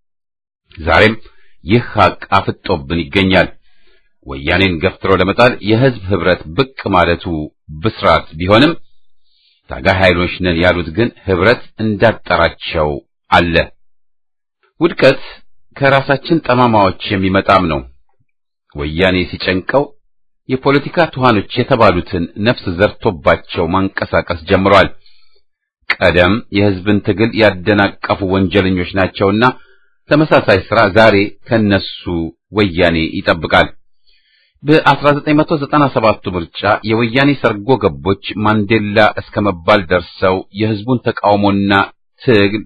A: ዛሬም ይህ ሐቅ አፍጦብን ይገኛል። ወያኔን ገፍትሮ ለመጣል የሕዝብ ኅብረት ብቅ ማለቱ ብስራት ቢሆንም ታጋይ ኃይሎች ነን ያሉት ግን ኅብረት እንዳጠራቸው አለ። ውድቀት ከራሳችን ጠማማዎች የሚመጣም ነው። ወያኔ ሲጨንቀው የፖለቲካ ትኋኖች የተባሉትን ነፍስ ዘርቶባቸው ማንቀሳቀስ ጀምሯል። ቀደም የሕዝብን ትግል ያደናቀፉ ወንጀለኞች ናቸውና ተመሳሳይ ሥራ ዛሬ ከነሱ ወያኔ ይጠብቃል። በ1997 ምርጫ የወያኔ ሰርጎ ገቦች ማንዴላ እስከ መባል ደርሰው የሕዝቡን ተቃውሞና ትግል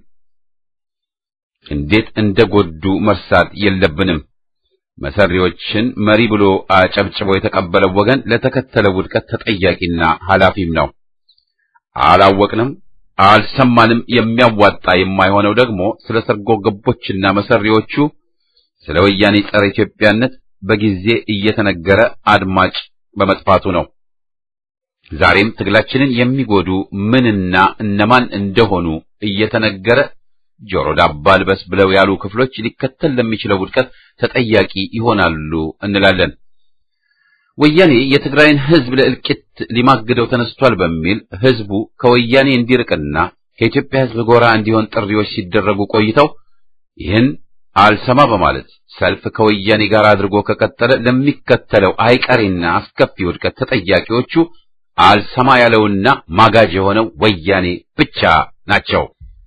A: እንዴት እንደጎዱ መርሳት የለብንም። መሰሪዎችን መሪ ብሎ አጨብጭቦ የተቀበለው ወገን ለተከተለው ውድቀት ተጠያቂና ኃላፊም ነው። አላወቅንም፣ አልሰማንም። የሚያዋጣ የማይሆነው ደግሞ ስለ ሰርጎ ገቦችና መሰሪዎቹ ስለ ወያኔ ጸረ ኢትዮጵያነት በጊዜ እየተነገረ አድማጭ በመጥፋቱ ነው። ዛሬም ትግላችንን የሚጎዱ ምንና እነማን እንደሆኑ እየተነገረ ጆሮ ዳባ ልበስ ብለው ያሉ ክፍሎች ሊከተል ለሚችለው ውድቀት ተጠያቂ ይሆናሉ እንላለን። ወያኔ የትግራይን ሕዝብ ለእልቂት ሊማግደው ተነስቷል በሚል ሕዝቡ ከወያኔ እንዲርቅና ከኢትዮጵያ ሕዝብ ጎራ እንዲሆን ጥሪዎች ሲደረጉ ቆይተው ይህን አልሰማ በማለት ሰልፍ ከወያኔ ጋር አድርጎ ከቀጠለ ለሚከተለው አይቀሬና አስከፊ ውድቀት ተጠያቂዎቹ አልሰማ ያለውና ማጋጅ የሆነው ወያኔ ብቻ ናቸው።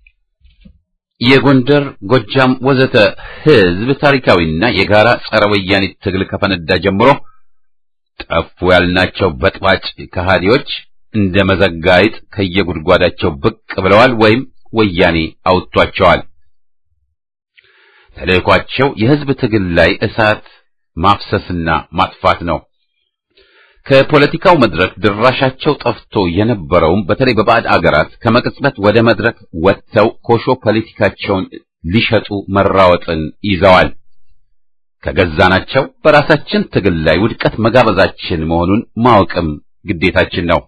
A: የጎንደር፣ ጎጃም ወዘተ ህዝብ ታሪካዊና የጋራ ጸረ ወያኔ ትግል ከፈነዳ ጀምሮ ጠፉ ያልናቸው በጥባጭ ከሃዲዎች እንደ መዘጋይጥ ከየጉድጓዳቸው ብቅ ብለዋል ወይም ወያኔ አውጥቷቸዋል። ተልእኳቸው የህዝብ ትግል ላይ እሳት ማፍሰስና ማጥፋት ነው። ከፖለቲካው መድረክ ድራሻቸው ጠፍቶ የነበረውም በተለይ በባዕድ አገራት ከመቅጽበት ወደ መድረክ ወጥተው ኮሾ ፖለቲካቸውን ሊሸጡ መራወጥን ይዘዋል። ከገዛናቸው በራሳችን ትግል ላይ ውድቀት መጋበዛችን መሆኑን ማወቅም ግዴታችን ነው።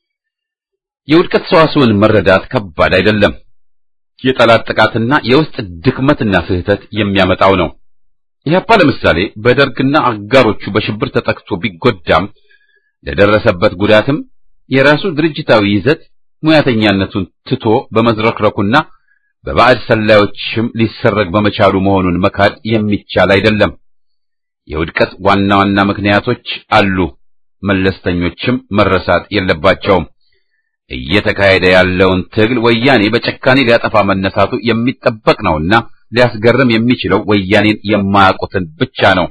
A: የውድቀት ሰዋስውን መረዳት ከባድ አይደለም። የጠላት ጥቃትና የውስጥ ድክመትና ስህተት የሚያመጣው ነው። ኢህአፓ ለምሳሌ በደርግና አጋሮቹ በሽብር ተጠቅቶ ቢጎዳም ለደረሰበት ጉዳትም የራሱ ድርጅታዊ ይዘት ሙያተኛነቱን ትቶ በመዝረክረኩና በባዕድ ሰላዮችም ሊሰረግ በመቻሉ መሆኑን መካድ የሚቻል አይደለም። የውድቀት ዋና ዋና ምክንያቶች አሉ፣ መለስተኞችም መረሳት የለባቸውም። እየተካሄደ ያለውን ትግል ወያኔ በጨካኔ ሊያጠፋ መነሳቱ የሚጠበቅ ነውና ሊያስገርም የሚችለው ወያኔን የማያውቁትን ብቻ ነው።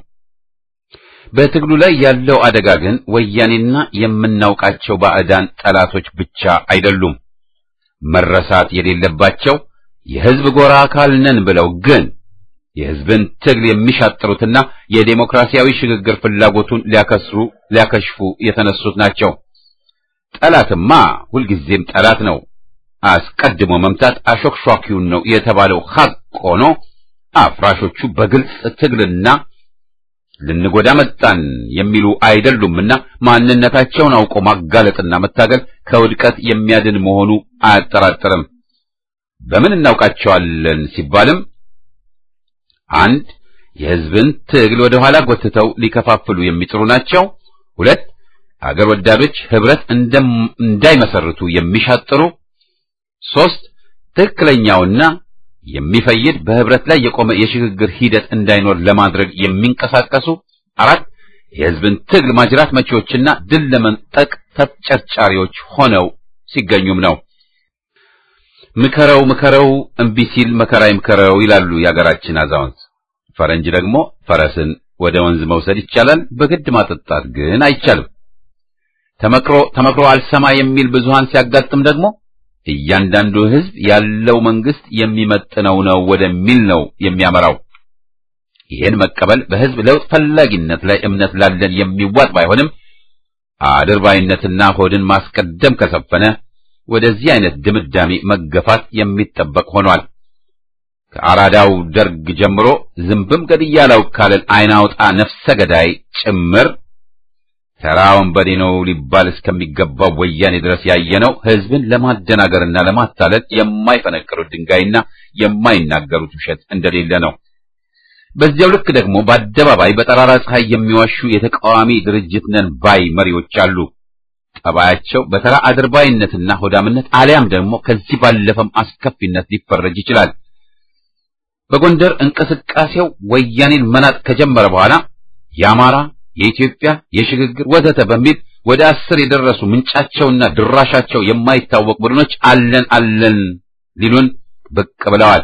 A: በትግሉ ላይ ያለው አደጋ ግን ወያኔና የምናውቃቸው ባዕዳን ጠላቶች ብቻ አይደሉም። መረሳት የሌለባቸው የሕዝብ ጎራ አካል ነን ብለው ግን የሕዝብን ትግል የሚሻጥሩትና የዴሞክራሲያዊ ሽግግር ፍላጎቱን ሊያከስሩ ሊያከሽፉ የተነሱት ናቸው። ጠላትማ ሁልጊዜም ጠላት ነው። አስቀድሞ መምታት አሾክሿኪውን ነው የተባለው ሐቅ ሆኖ አፍራሾቹ በግልጽ ትግልና ልንጎዳ መጣን የሚሉ አይደሉምና ማንነታቸውን አውቆ ማጋለጥና መታገል ከውድቀት የሚያድን መሆኑ አያጠራጥርም። በምን እናውቃቸዋለን ሲባልም አንድ የሕዝብን ትግል ወደ ኋላ ጎትተው ሊከፋፍሉ የሚጥሩ ናቸው። ሁለት አገር ወዳዶች ህብረት እንዳይመሰርቱ የሚሻጥሩ፣ ሶስት ትክክለኛውና የሚፈይድ በህብረት ላይ የቆመ የሽግግር ሂደት እንዳይኖር ለማድረግ የሚንቀሳቀሱ፣ አራት የህዝብን ትግል ማጅራት መቺዎችና ድል ለመንጠቅ ተጨርጫሪዎች ሆነው ሲገኙም ነው። ምከረው ምከረው እምቢ ሲል መከራ ይምከረው ይላሉ የአገራችን አዛውንት። ፈረንጅ ደግሞ ፈረስን ወደ ወንዝ መውሰድ ይቻላል፣ በግድ ማጠጣት ግን አይቻልም። ተመክሮ ተመክሮ አልሰማ የሚል ብዙሃን ሲያጋጥም ደግሞ እያንዳንዱ ህዝብ ያለው መንግስት የሚመጥነው ነው ወደሚል ነው የሚያመራው። ይህን መቀበል በህዝብ ለውጥ ፈላጊነት ላይ እምነት ላለን የሚዋጥ ባይሆንም አድርባይነትና ሆድን ማስቀደም ከሰፈነ ወደዚህ አይነት ድምዳሜ መገፋት የሚጠበቅ ሆኗል። ከአራዳው ደርግ ጀምሮ ዝንብም ገድያለው ካለን አይናውጣ ነፍሰ ገዳይ ጭምር ተራ ወንበዴ ነው ሊባል እስከሚገባው ወያኔ ድረስ ያየነው ህዝብን ለማደናገርና ለማታለል የማይፈነቅሩት ድንጋይና የማይናገሩት ውሸት እንደሌለ ነው። በዚያው ልክ ደግሞ በአደባባይ በጠራራ ፀሐይ የሚዋሹ የተቃዋሚ ድርጅት ነን ባይ መሪዎች አሉ። ጠባያቸው በተራ አድርባይነትና ሆዳምነት አሊያም ደግሞ ከዚህ ባለፈም አስከፊነት ሊፈረጅ ይችላል። በጎንደር እንቅስቃሴው ወያኔን መናጥ ከጀመረ በኋላ የአማራ የኢትዮጵያ የሽግግር ወዘተ በሚል ወደ አስር የደረሱ ምንጫቸውና ድራሻቸው የማይታወቅ ቡድኖች አለን አለን ሊሉን ብቅ ብለዋል።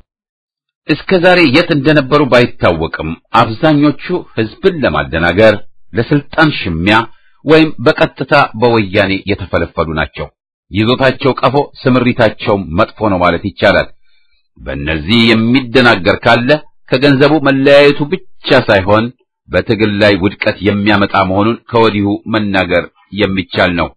A: እስከ ዛሬ የት እንደነበሩ ባይታወቅም አብዛኞቹ ህዝብን ለማደናገር ለስልጣን ሽሚያ ወይም በቀጥታ በወያኔ የተፈለፈሉ ናቸው። ይዞታቸው ቀፎ፣ ስምሪታቸው መጥፎ ነው ማለት ይቻላል። በእነዚህ የሚደናገር ካለ ከገንዘቡ መለያየቱ ብቻ ሳይሆን በትግል ላይ ውድቀት የሚያመጣ መሆኑን ከወዲሁ መናገር የሚቻል ነው።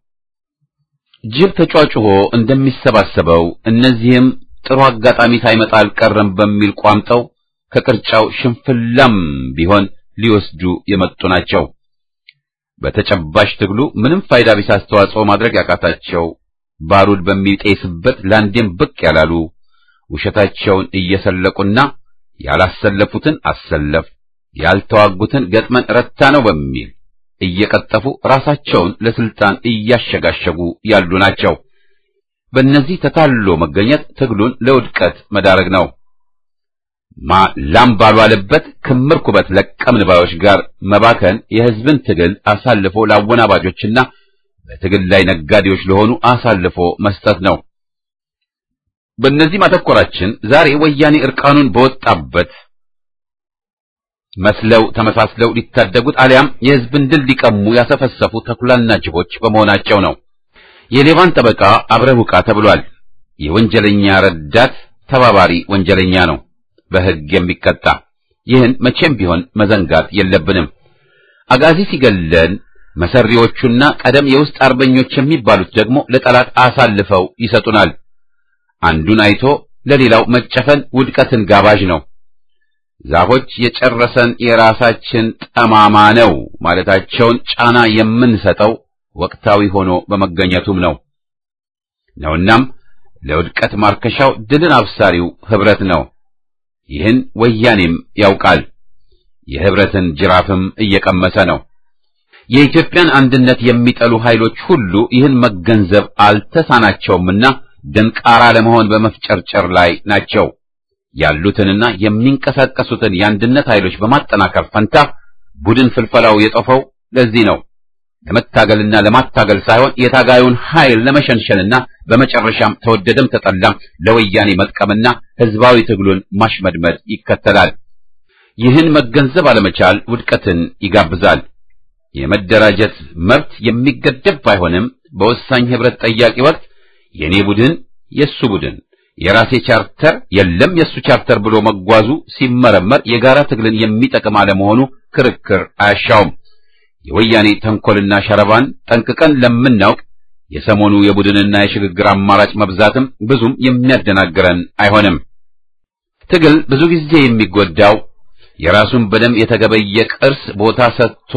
A: ጅብ ተጫጭሆ እንደሚሰባሰበው እነዚህም ጥሩ አጋጣሚ ሳይመጣ አልቀረም በሚል ቋምጠው ከቅርጫው ሽንፍላም ቢሆን ሊወስዱ የመጡ ናቸው። በተጨባጭ ትግሉ ምንም ፋይዳ ቢስ አስተዋጽኦ ማድረግ ያቃታቸው ባሩድ በሚጤስበት ላንዴም ብቅ ያላሉ ውሸታቸውን እየሰለቁና ያላሰለፉትን አሰለፍ ያልተዋጉትን ገጥመን ረታ ነው በሚል እየቀጠፉ ራሳቸውን ለስልጣን እያሸጋሸጉ ያሉ ናቸው። በእነዚህ ተታሎ መገኘት ትግሉን ለውድቀት መዳረግ ነው። ማ ላም ባልዋለበት ክምር ኩበት ለቀምን ባዮች ጋር መባከን የሕዝብን ትግል አሳልፎ ለአወናባጆችና በትግል ላይ ነጋዴዎች ለሆኑ አሳልፎ መስጠት ነው። በእነዚህ ማተኮራችን ዛሬ ወያኔ እርቃኑን በወጣበት መስለው ተመሳስለው ሊታደጉት አሊያም የሕዝብን ድል ሊቀሙ ያሰፈሰፉ ተኩላና ጅቦች በመሆናቸው ነው። የሌባን ጠበቃ አብረህ ውቃ ተብሏል። የወንጀለኛ ረዳት ተባባሪ ወንጀለኛ ነው፣ በሕግ የሚቀጣ። ይህን መቼም ቢሆን መዘንጋት የለብንም። አጋዚ ሲገለን መሰሪዎቹና ቀደም የውስጥ አርበኞች የሚባሉት ደግሞ ለጠላት አሳልፈው ይሰጡናል። አንዱን አይቶ ለሌላው መጨፈን ውድቀትን ጋባዥ ነው። ዛፎች የጨረሰን የራሳችን ጠማማ ነው ማለታቸውን ጫና የምንሰጠው ወቅታዊ ሆኖ በመገኘቱም ነው ነውናም ለውድቀት ማርከሻው ድልን አብሳሪው ህብረት ነው። ይህን ወያኔም ያውቃል። የህብረትን ጅራፍም እየቀመሰ ነው። የኢትዮጵያን አንድነት የሚጠሉ ኃይሎች ሁሉ ይህን መገንዘብ አልተሳናቸውምና ደንቃራ ለመሆን በመፍጨርጨር ላይ ናቸው። ያሉትንና የሚንቀሳቀሱትን የአንድነት ኃይሎች በማጠናከር ፈንታ ቡድን ፍልፈላው የጦፈው ለዚህ ነው። ለመታገልና ለማታገል ሳይሆን የታጋዩን ኃይል ለመሸንሸንና በመጨረሻም ተወደደም ተጠላም ለወያኔ መጥቀምና ህዝባዊ ትግሉን ማሽመድመድ ይከተላል። ይህን መገንዘብ አለመቻል ውድቀትን ይጋብዛል። የመደራጀት መብት የሚገደብ ባይሆንም በወሳኝ ህብረት ጠያቂ ወቅት የኔ ቡድን የሱ ቡድን የራሴ ቻርተር የለም የሱ ቻርተር ብሎ መጓዙ ሲመረመር የጋራ ትግልን የሚጠቅም አለመሆኑ ክርክር አያሻውም። የወያኔ ተንኮልና ሸረባን ጠንቅቀን ለምናውቅ የሰሞኑ የቡድንና የሽግግር አማራጭ መብዛትም ብዙም የሚያደናግረን አይሆንም። ትግል ብዙ ጊዜ የሚጎዳው የራሱን በደም የተገበየ ቅርስ ቦታ ሰጥቶ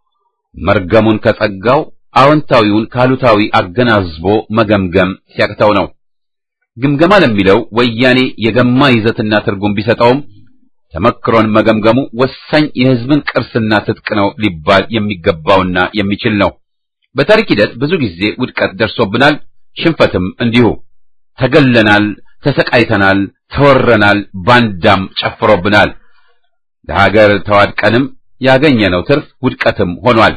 A: መርገሙን ከጸጋው አዎንታዊውን ካሉታዊ አገናዝቦ መገምገም ሲያቅተው ነው። ግምገማ ለሚለው ወያኔ የገማ ይዘትና ትርጉም ቢሰጠውም ተመክሮን መገምገሙ ወሳኝ የህዝብን ቅርስና ትጥቅ ነው ሊባል የሚገባውና የሚችል ነው። በታሪክ ሂደት ብዙ ጊዜ ውድቀት ደርሶብናል፣ ሽንፈትም እንዲሁ። ተገለናል፣ ተሰቃይተናል፣ ተወረናል፣ ባንዳም ጨፍሮብናል። ለሀገር ተዋድቀንም ያገኘነው ትርፍ ውድቀትም ሆኗል።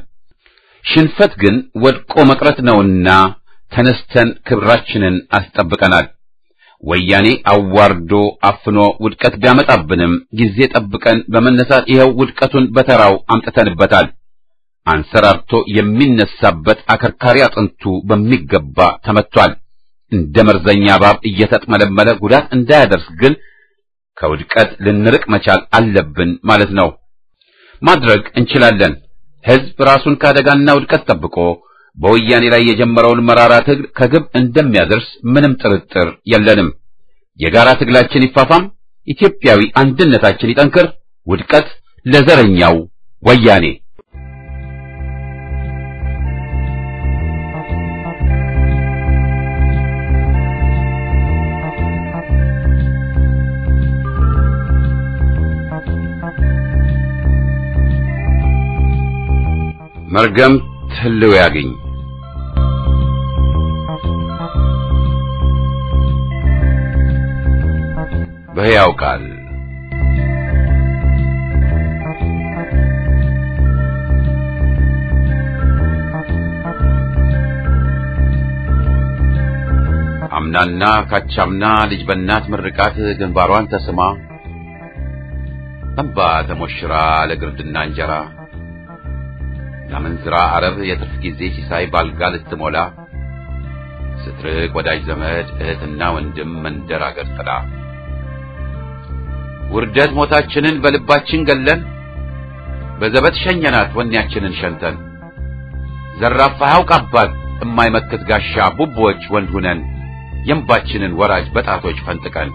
A: ሽንፈት ግን ወድቆ መቅረት ነውና ተነስተን ክብራችንን አስጠብቀናል። ወያኔ አዋርዶ አፍኖ ውድቀት ቢያመጣብንም ጊዜ ጠብቀን በመነሳት ይኸው ውድቀቱን በተራው አምጥተንበታል። አንሰራርቶ የሚነሳበት አከርካሪ አጥንቱ በሚገባ ተመቷል። እንደ መርዘኛ እባብ እየተጥመለመለ ጉዳት እንዳያደርስ ግን ከውድቀት ልንርቅ መቻል አለብን ማለት ነው። ማድረግ እንችላለን። ህዝብ ራሱን ከአደጋና ውድቀት ጠብቆ በወያኔ ላይ የጀመረውን መራራ ትግል ከግብ እንደሚያደርስ ምንም ጥርጥር የለንም። የጋራ ትግላችን ይፋፋም፣ ኢትዮጵያዊ አንድነታችን ይጠንክር። ውድቀት ለዘረኛው ወያኔ። መርገም ህልው ያገኝ በሕያው ቃል አምናና ካቻምና ልጅ በእናት ምርቃት ግንባሯን ተስማ እንባ ተሞሽራ ለግርድና እንጀራ ለምንዝራ አረብ የትርፍ ጊዜ ሲሳይ ባልጋ ልትሞላ ስትርቅ ወዳጅ ዘመድ እህትና ወንድም መንደር አገር ጥላ ውርደት ሞታችንን በልባችን ገለን በዘበት ሸኘናት ወኔያችንን ሸንተን ዘራፋ ያውቅ አባት እማይመክት ጋሻ ቡቦች ወንድ ሁነን የእንባችንን ወራጅ በጣቶች ፈንጥቀን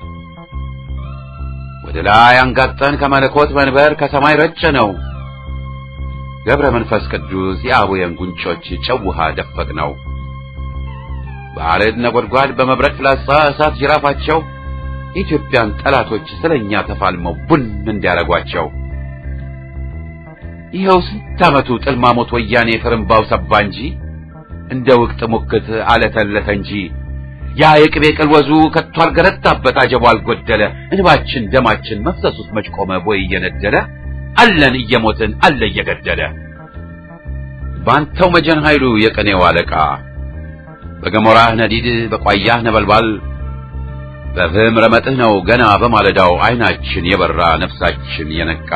A: ወደ ላይ አንጋጠን ከመለኮት መንበር ከሰማይ ረጨ ነው ገብረ መንፈስ ቅዱስ የአቡየን ጉንጮች ጨው ውሃ ደፈቅ ነው። በአረድ ነጎድጓድ በመብረቅ ፍላጻ እሳት ጅራፋቸው የኢትዮጵያን ጠላቶች ስለኛ ተፋልመው ቡን እንዲያረጓቸው ይኸው ስንት ዓመቱ ጥልማሞት ወያኔ ፍርምባው ሰባ እንጂ እንደ ውቅት ሙክት አለተለተ እንጂ ያ የቅቤ ቅልወዙ ከቶ አልገረታበት አጀቡ አልጎደለ እንባችን ደማችን መፍሰሱስ መች ቆመ ቦይ እየነደለ አለን እየሞትን አለ እየገደለ በአንተው መጀን ኃይሉ የቀኔው አለቃ በገሞራህ ነዲድ በቋያህ ነበልባል በፍህም ረመጥህ ነው ገና በማለዳው አይናችን የበራ ነፍሳችን የነቃ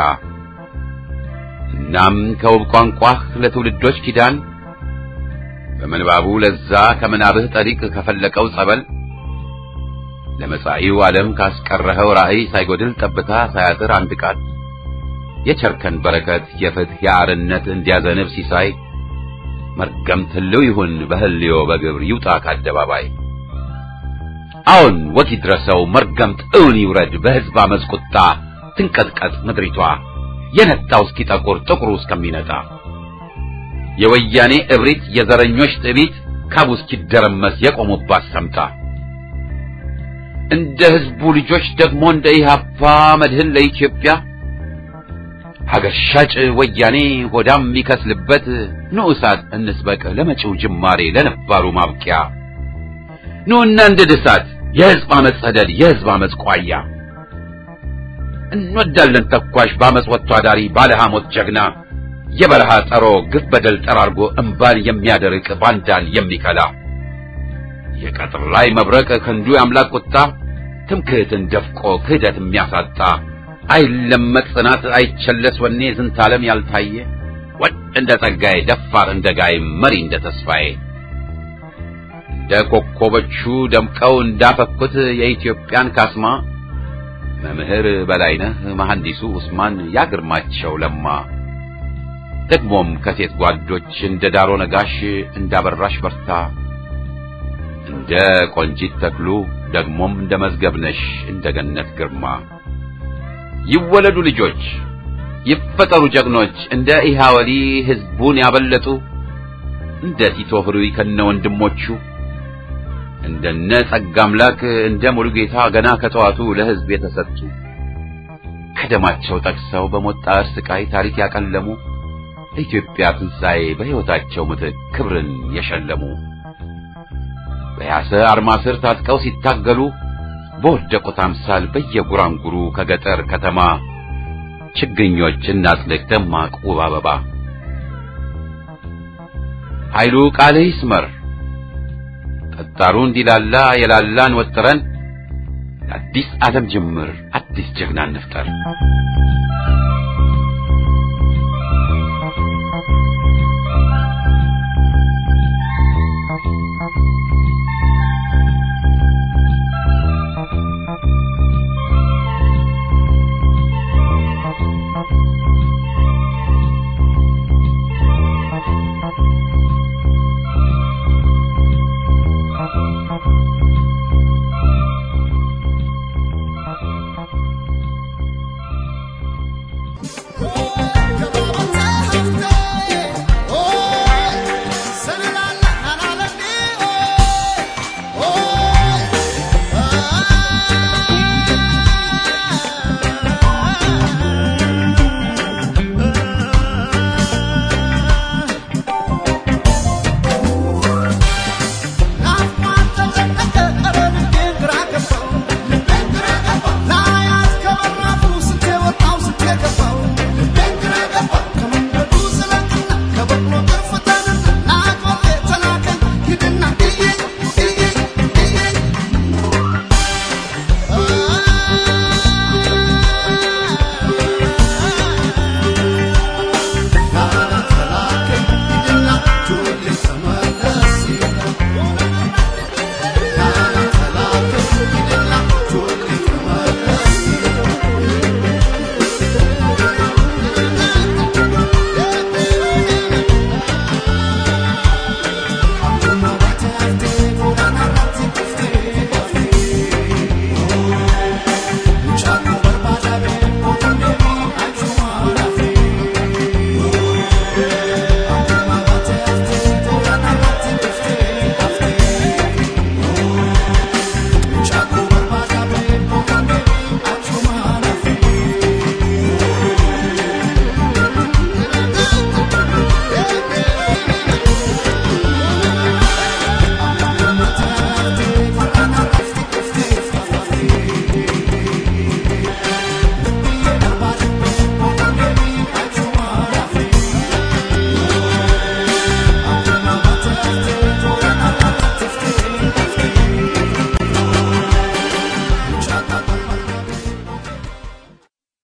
A: እናም ከውብ ቋንቋህ ለትውልዶች ኪዳን በምንባቡ ለዛ ከምናብህ ጠሪቅ ከፈለቀው ጸበል ለመጻኢው ዓለም ካስቀረኸው ራእይ ሳይጎድል ጠብታ ሳያጥር አንድ ቃል የቸርከን በረከት የፍትህ የአርነት እንዲያዘንብ ሲሳይ መርገምት ህልው ይሁን በህልዮ በግብር ይውጣ ከአደባባይ አሁን ወግ ይድረሰው መርገምት እውን ይውረድ በሕዝብ አመፅ ቁጣ ትንቀጥቀጥ ምድሪቷ የነጣው እስኪጠቁር ጥቁሩ እስከሚነጣ የወያኔ እብሪት የዘረኞች ጥቢት ካቡ እስኪደረመስ የቆሙባት ሰምታ እንደ ህዝቡ ልጆች ደግሞ እንደ ኢህአፓ መድህን ለኢትዮጵያ ሀገር ሻጭ ወያኔ ሆዳም የሚከስልበት ንዑሳት እንስበቅ ለመጪው ጅማሬ ለነባሩ ማብቂያ ኑና እንደ ድሳት የህዝብ አመፅ ሰደድ የህዝብ አመፅ ቋያ እንወዳለን ተኳሽ በአመፅ ወጥቶ አዳሪ ባለ ሐሞት ጀግና የበረሃ ጠሮ ግፍ በደል ጠራርጎ እምባን የሚያደርቅ ባንዳን የሚከላ የቀጥር ላይ መብረቅ ክንዱ የአምላክ ቁጣ ትምክህትን ደፍቆ ክህደት የሚያሳጣ አይለመጥ ጽናት አይቸለስ ወኔ ዝንታለም ያልታየ ወድ እንደ ጸጋዬ ደፋር እንደ ጋይ መሪ እንደ ተስፋዬ እንደ ኮከቦቹ ደምቀው እንዳፈኩት የኢትዮጵያን ካስማ መምህር በላይነህ መሐንዲሱ ኡስማን ያግርማቸው ለማ ደግሞም ከሴት ጓዶች እንደ ዳሮ ነጋሽ እንዳበራሽ በርታ እንደ ቆንጂት ተክሉ ደግሞም እንደ መዝገብነሽ እንደ ገነት ግርማ ይወለዱ ልጆች ይፈጠሩ ጀግኖች እንደ ኢሃወሊ ህዝቡን ያበለጡ እንደ ቲቶ ህሩይ ከነ ወንድሞቹ እንደነ ጸጋ አምላክ እንደ ሙሉጌታ ገና ከጠዋቱ ለህዝብ የተሰጡ ከደማቸው ጠቅሰው በሞት ጣር ስቃይ ታሪክ ያቀለሙ ለኢትዮጵያ ትንሣኤ በሕይወታቸው ምትክ ክብርን የሸለሙ በያሰ አርማ ስር ታጥቀው ሲታገሉ በወደቁት አምሳል በየጉራንጉሩ ከገጠር ከተማ ችግኞች እናጽድቅ ደማቅ ውብ አበባ ኃይሉ ቃልህ ይስመር ጠጣሩ እንዲላላ የላላን ወጥረን አዲስ ዓለም ጅምር አዲስ ጀግና እንፍጠር።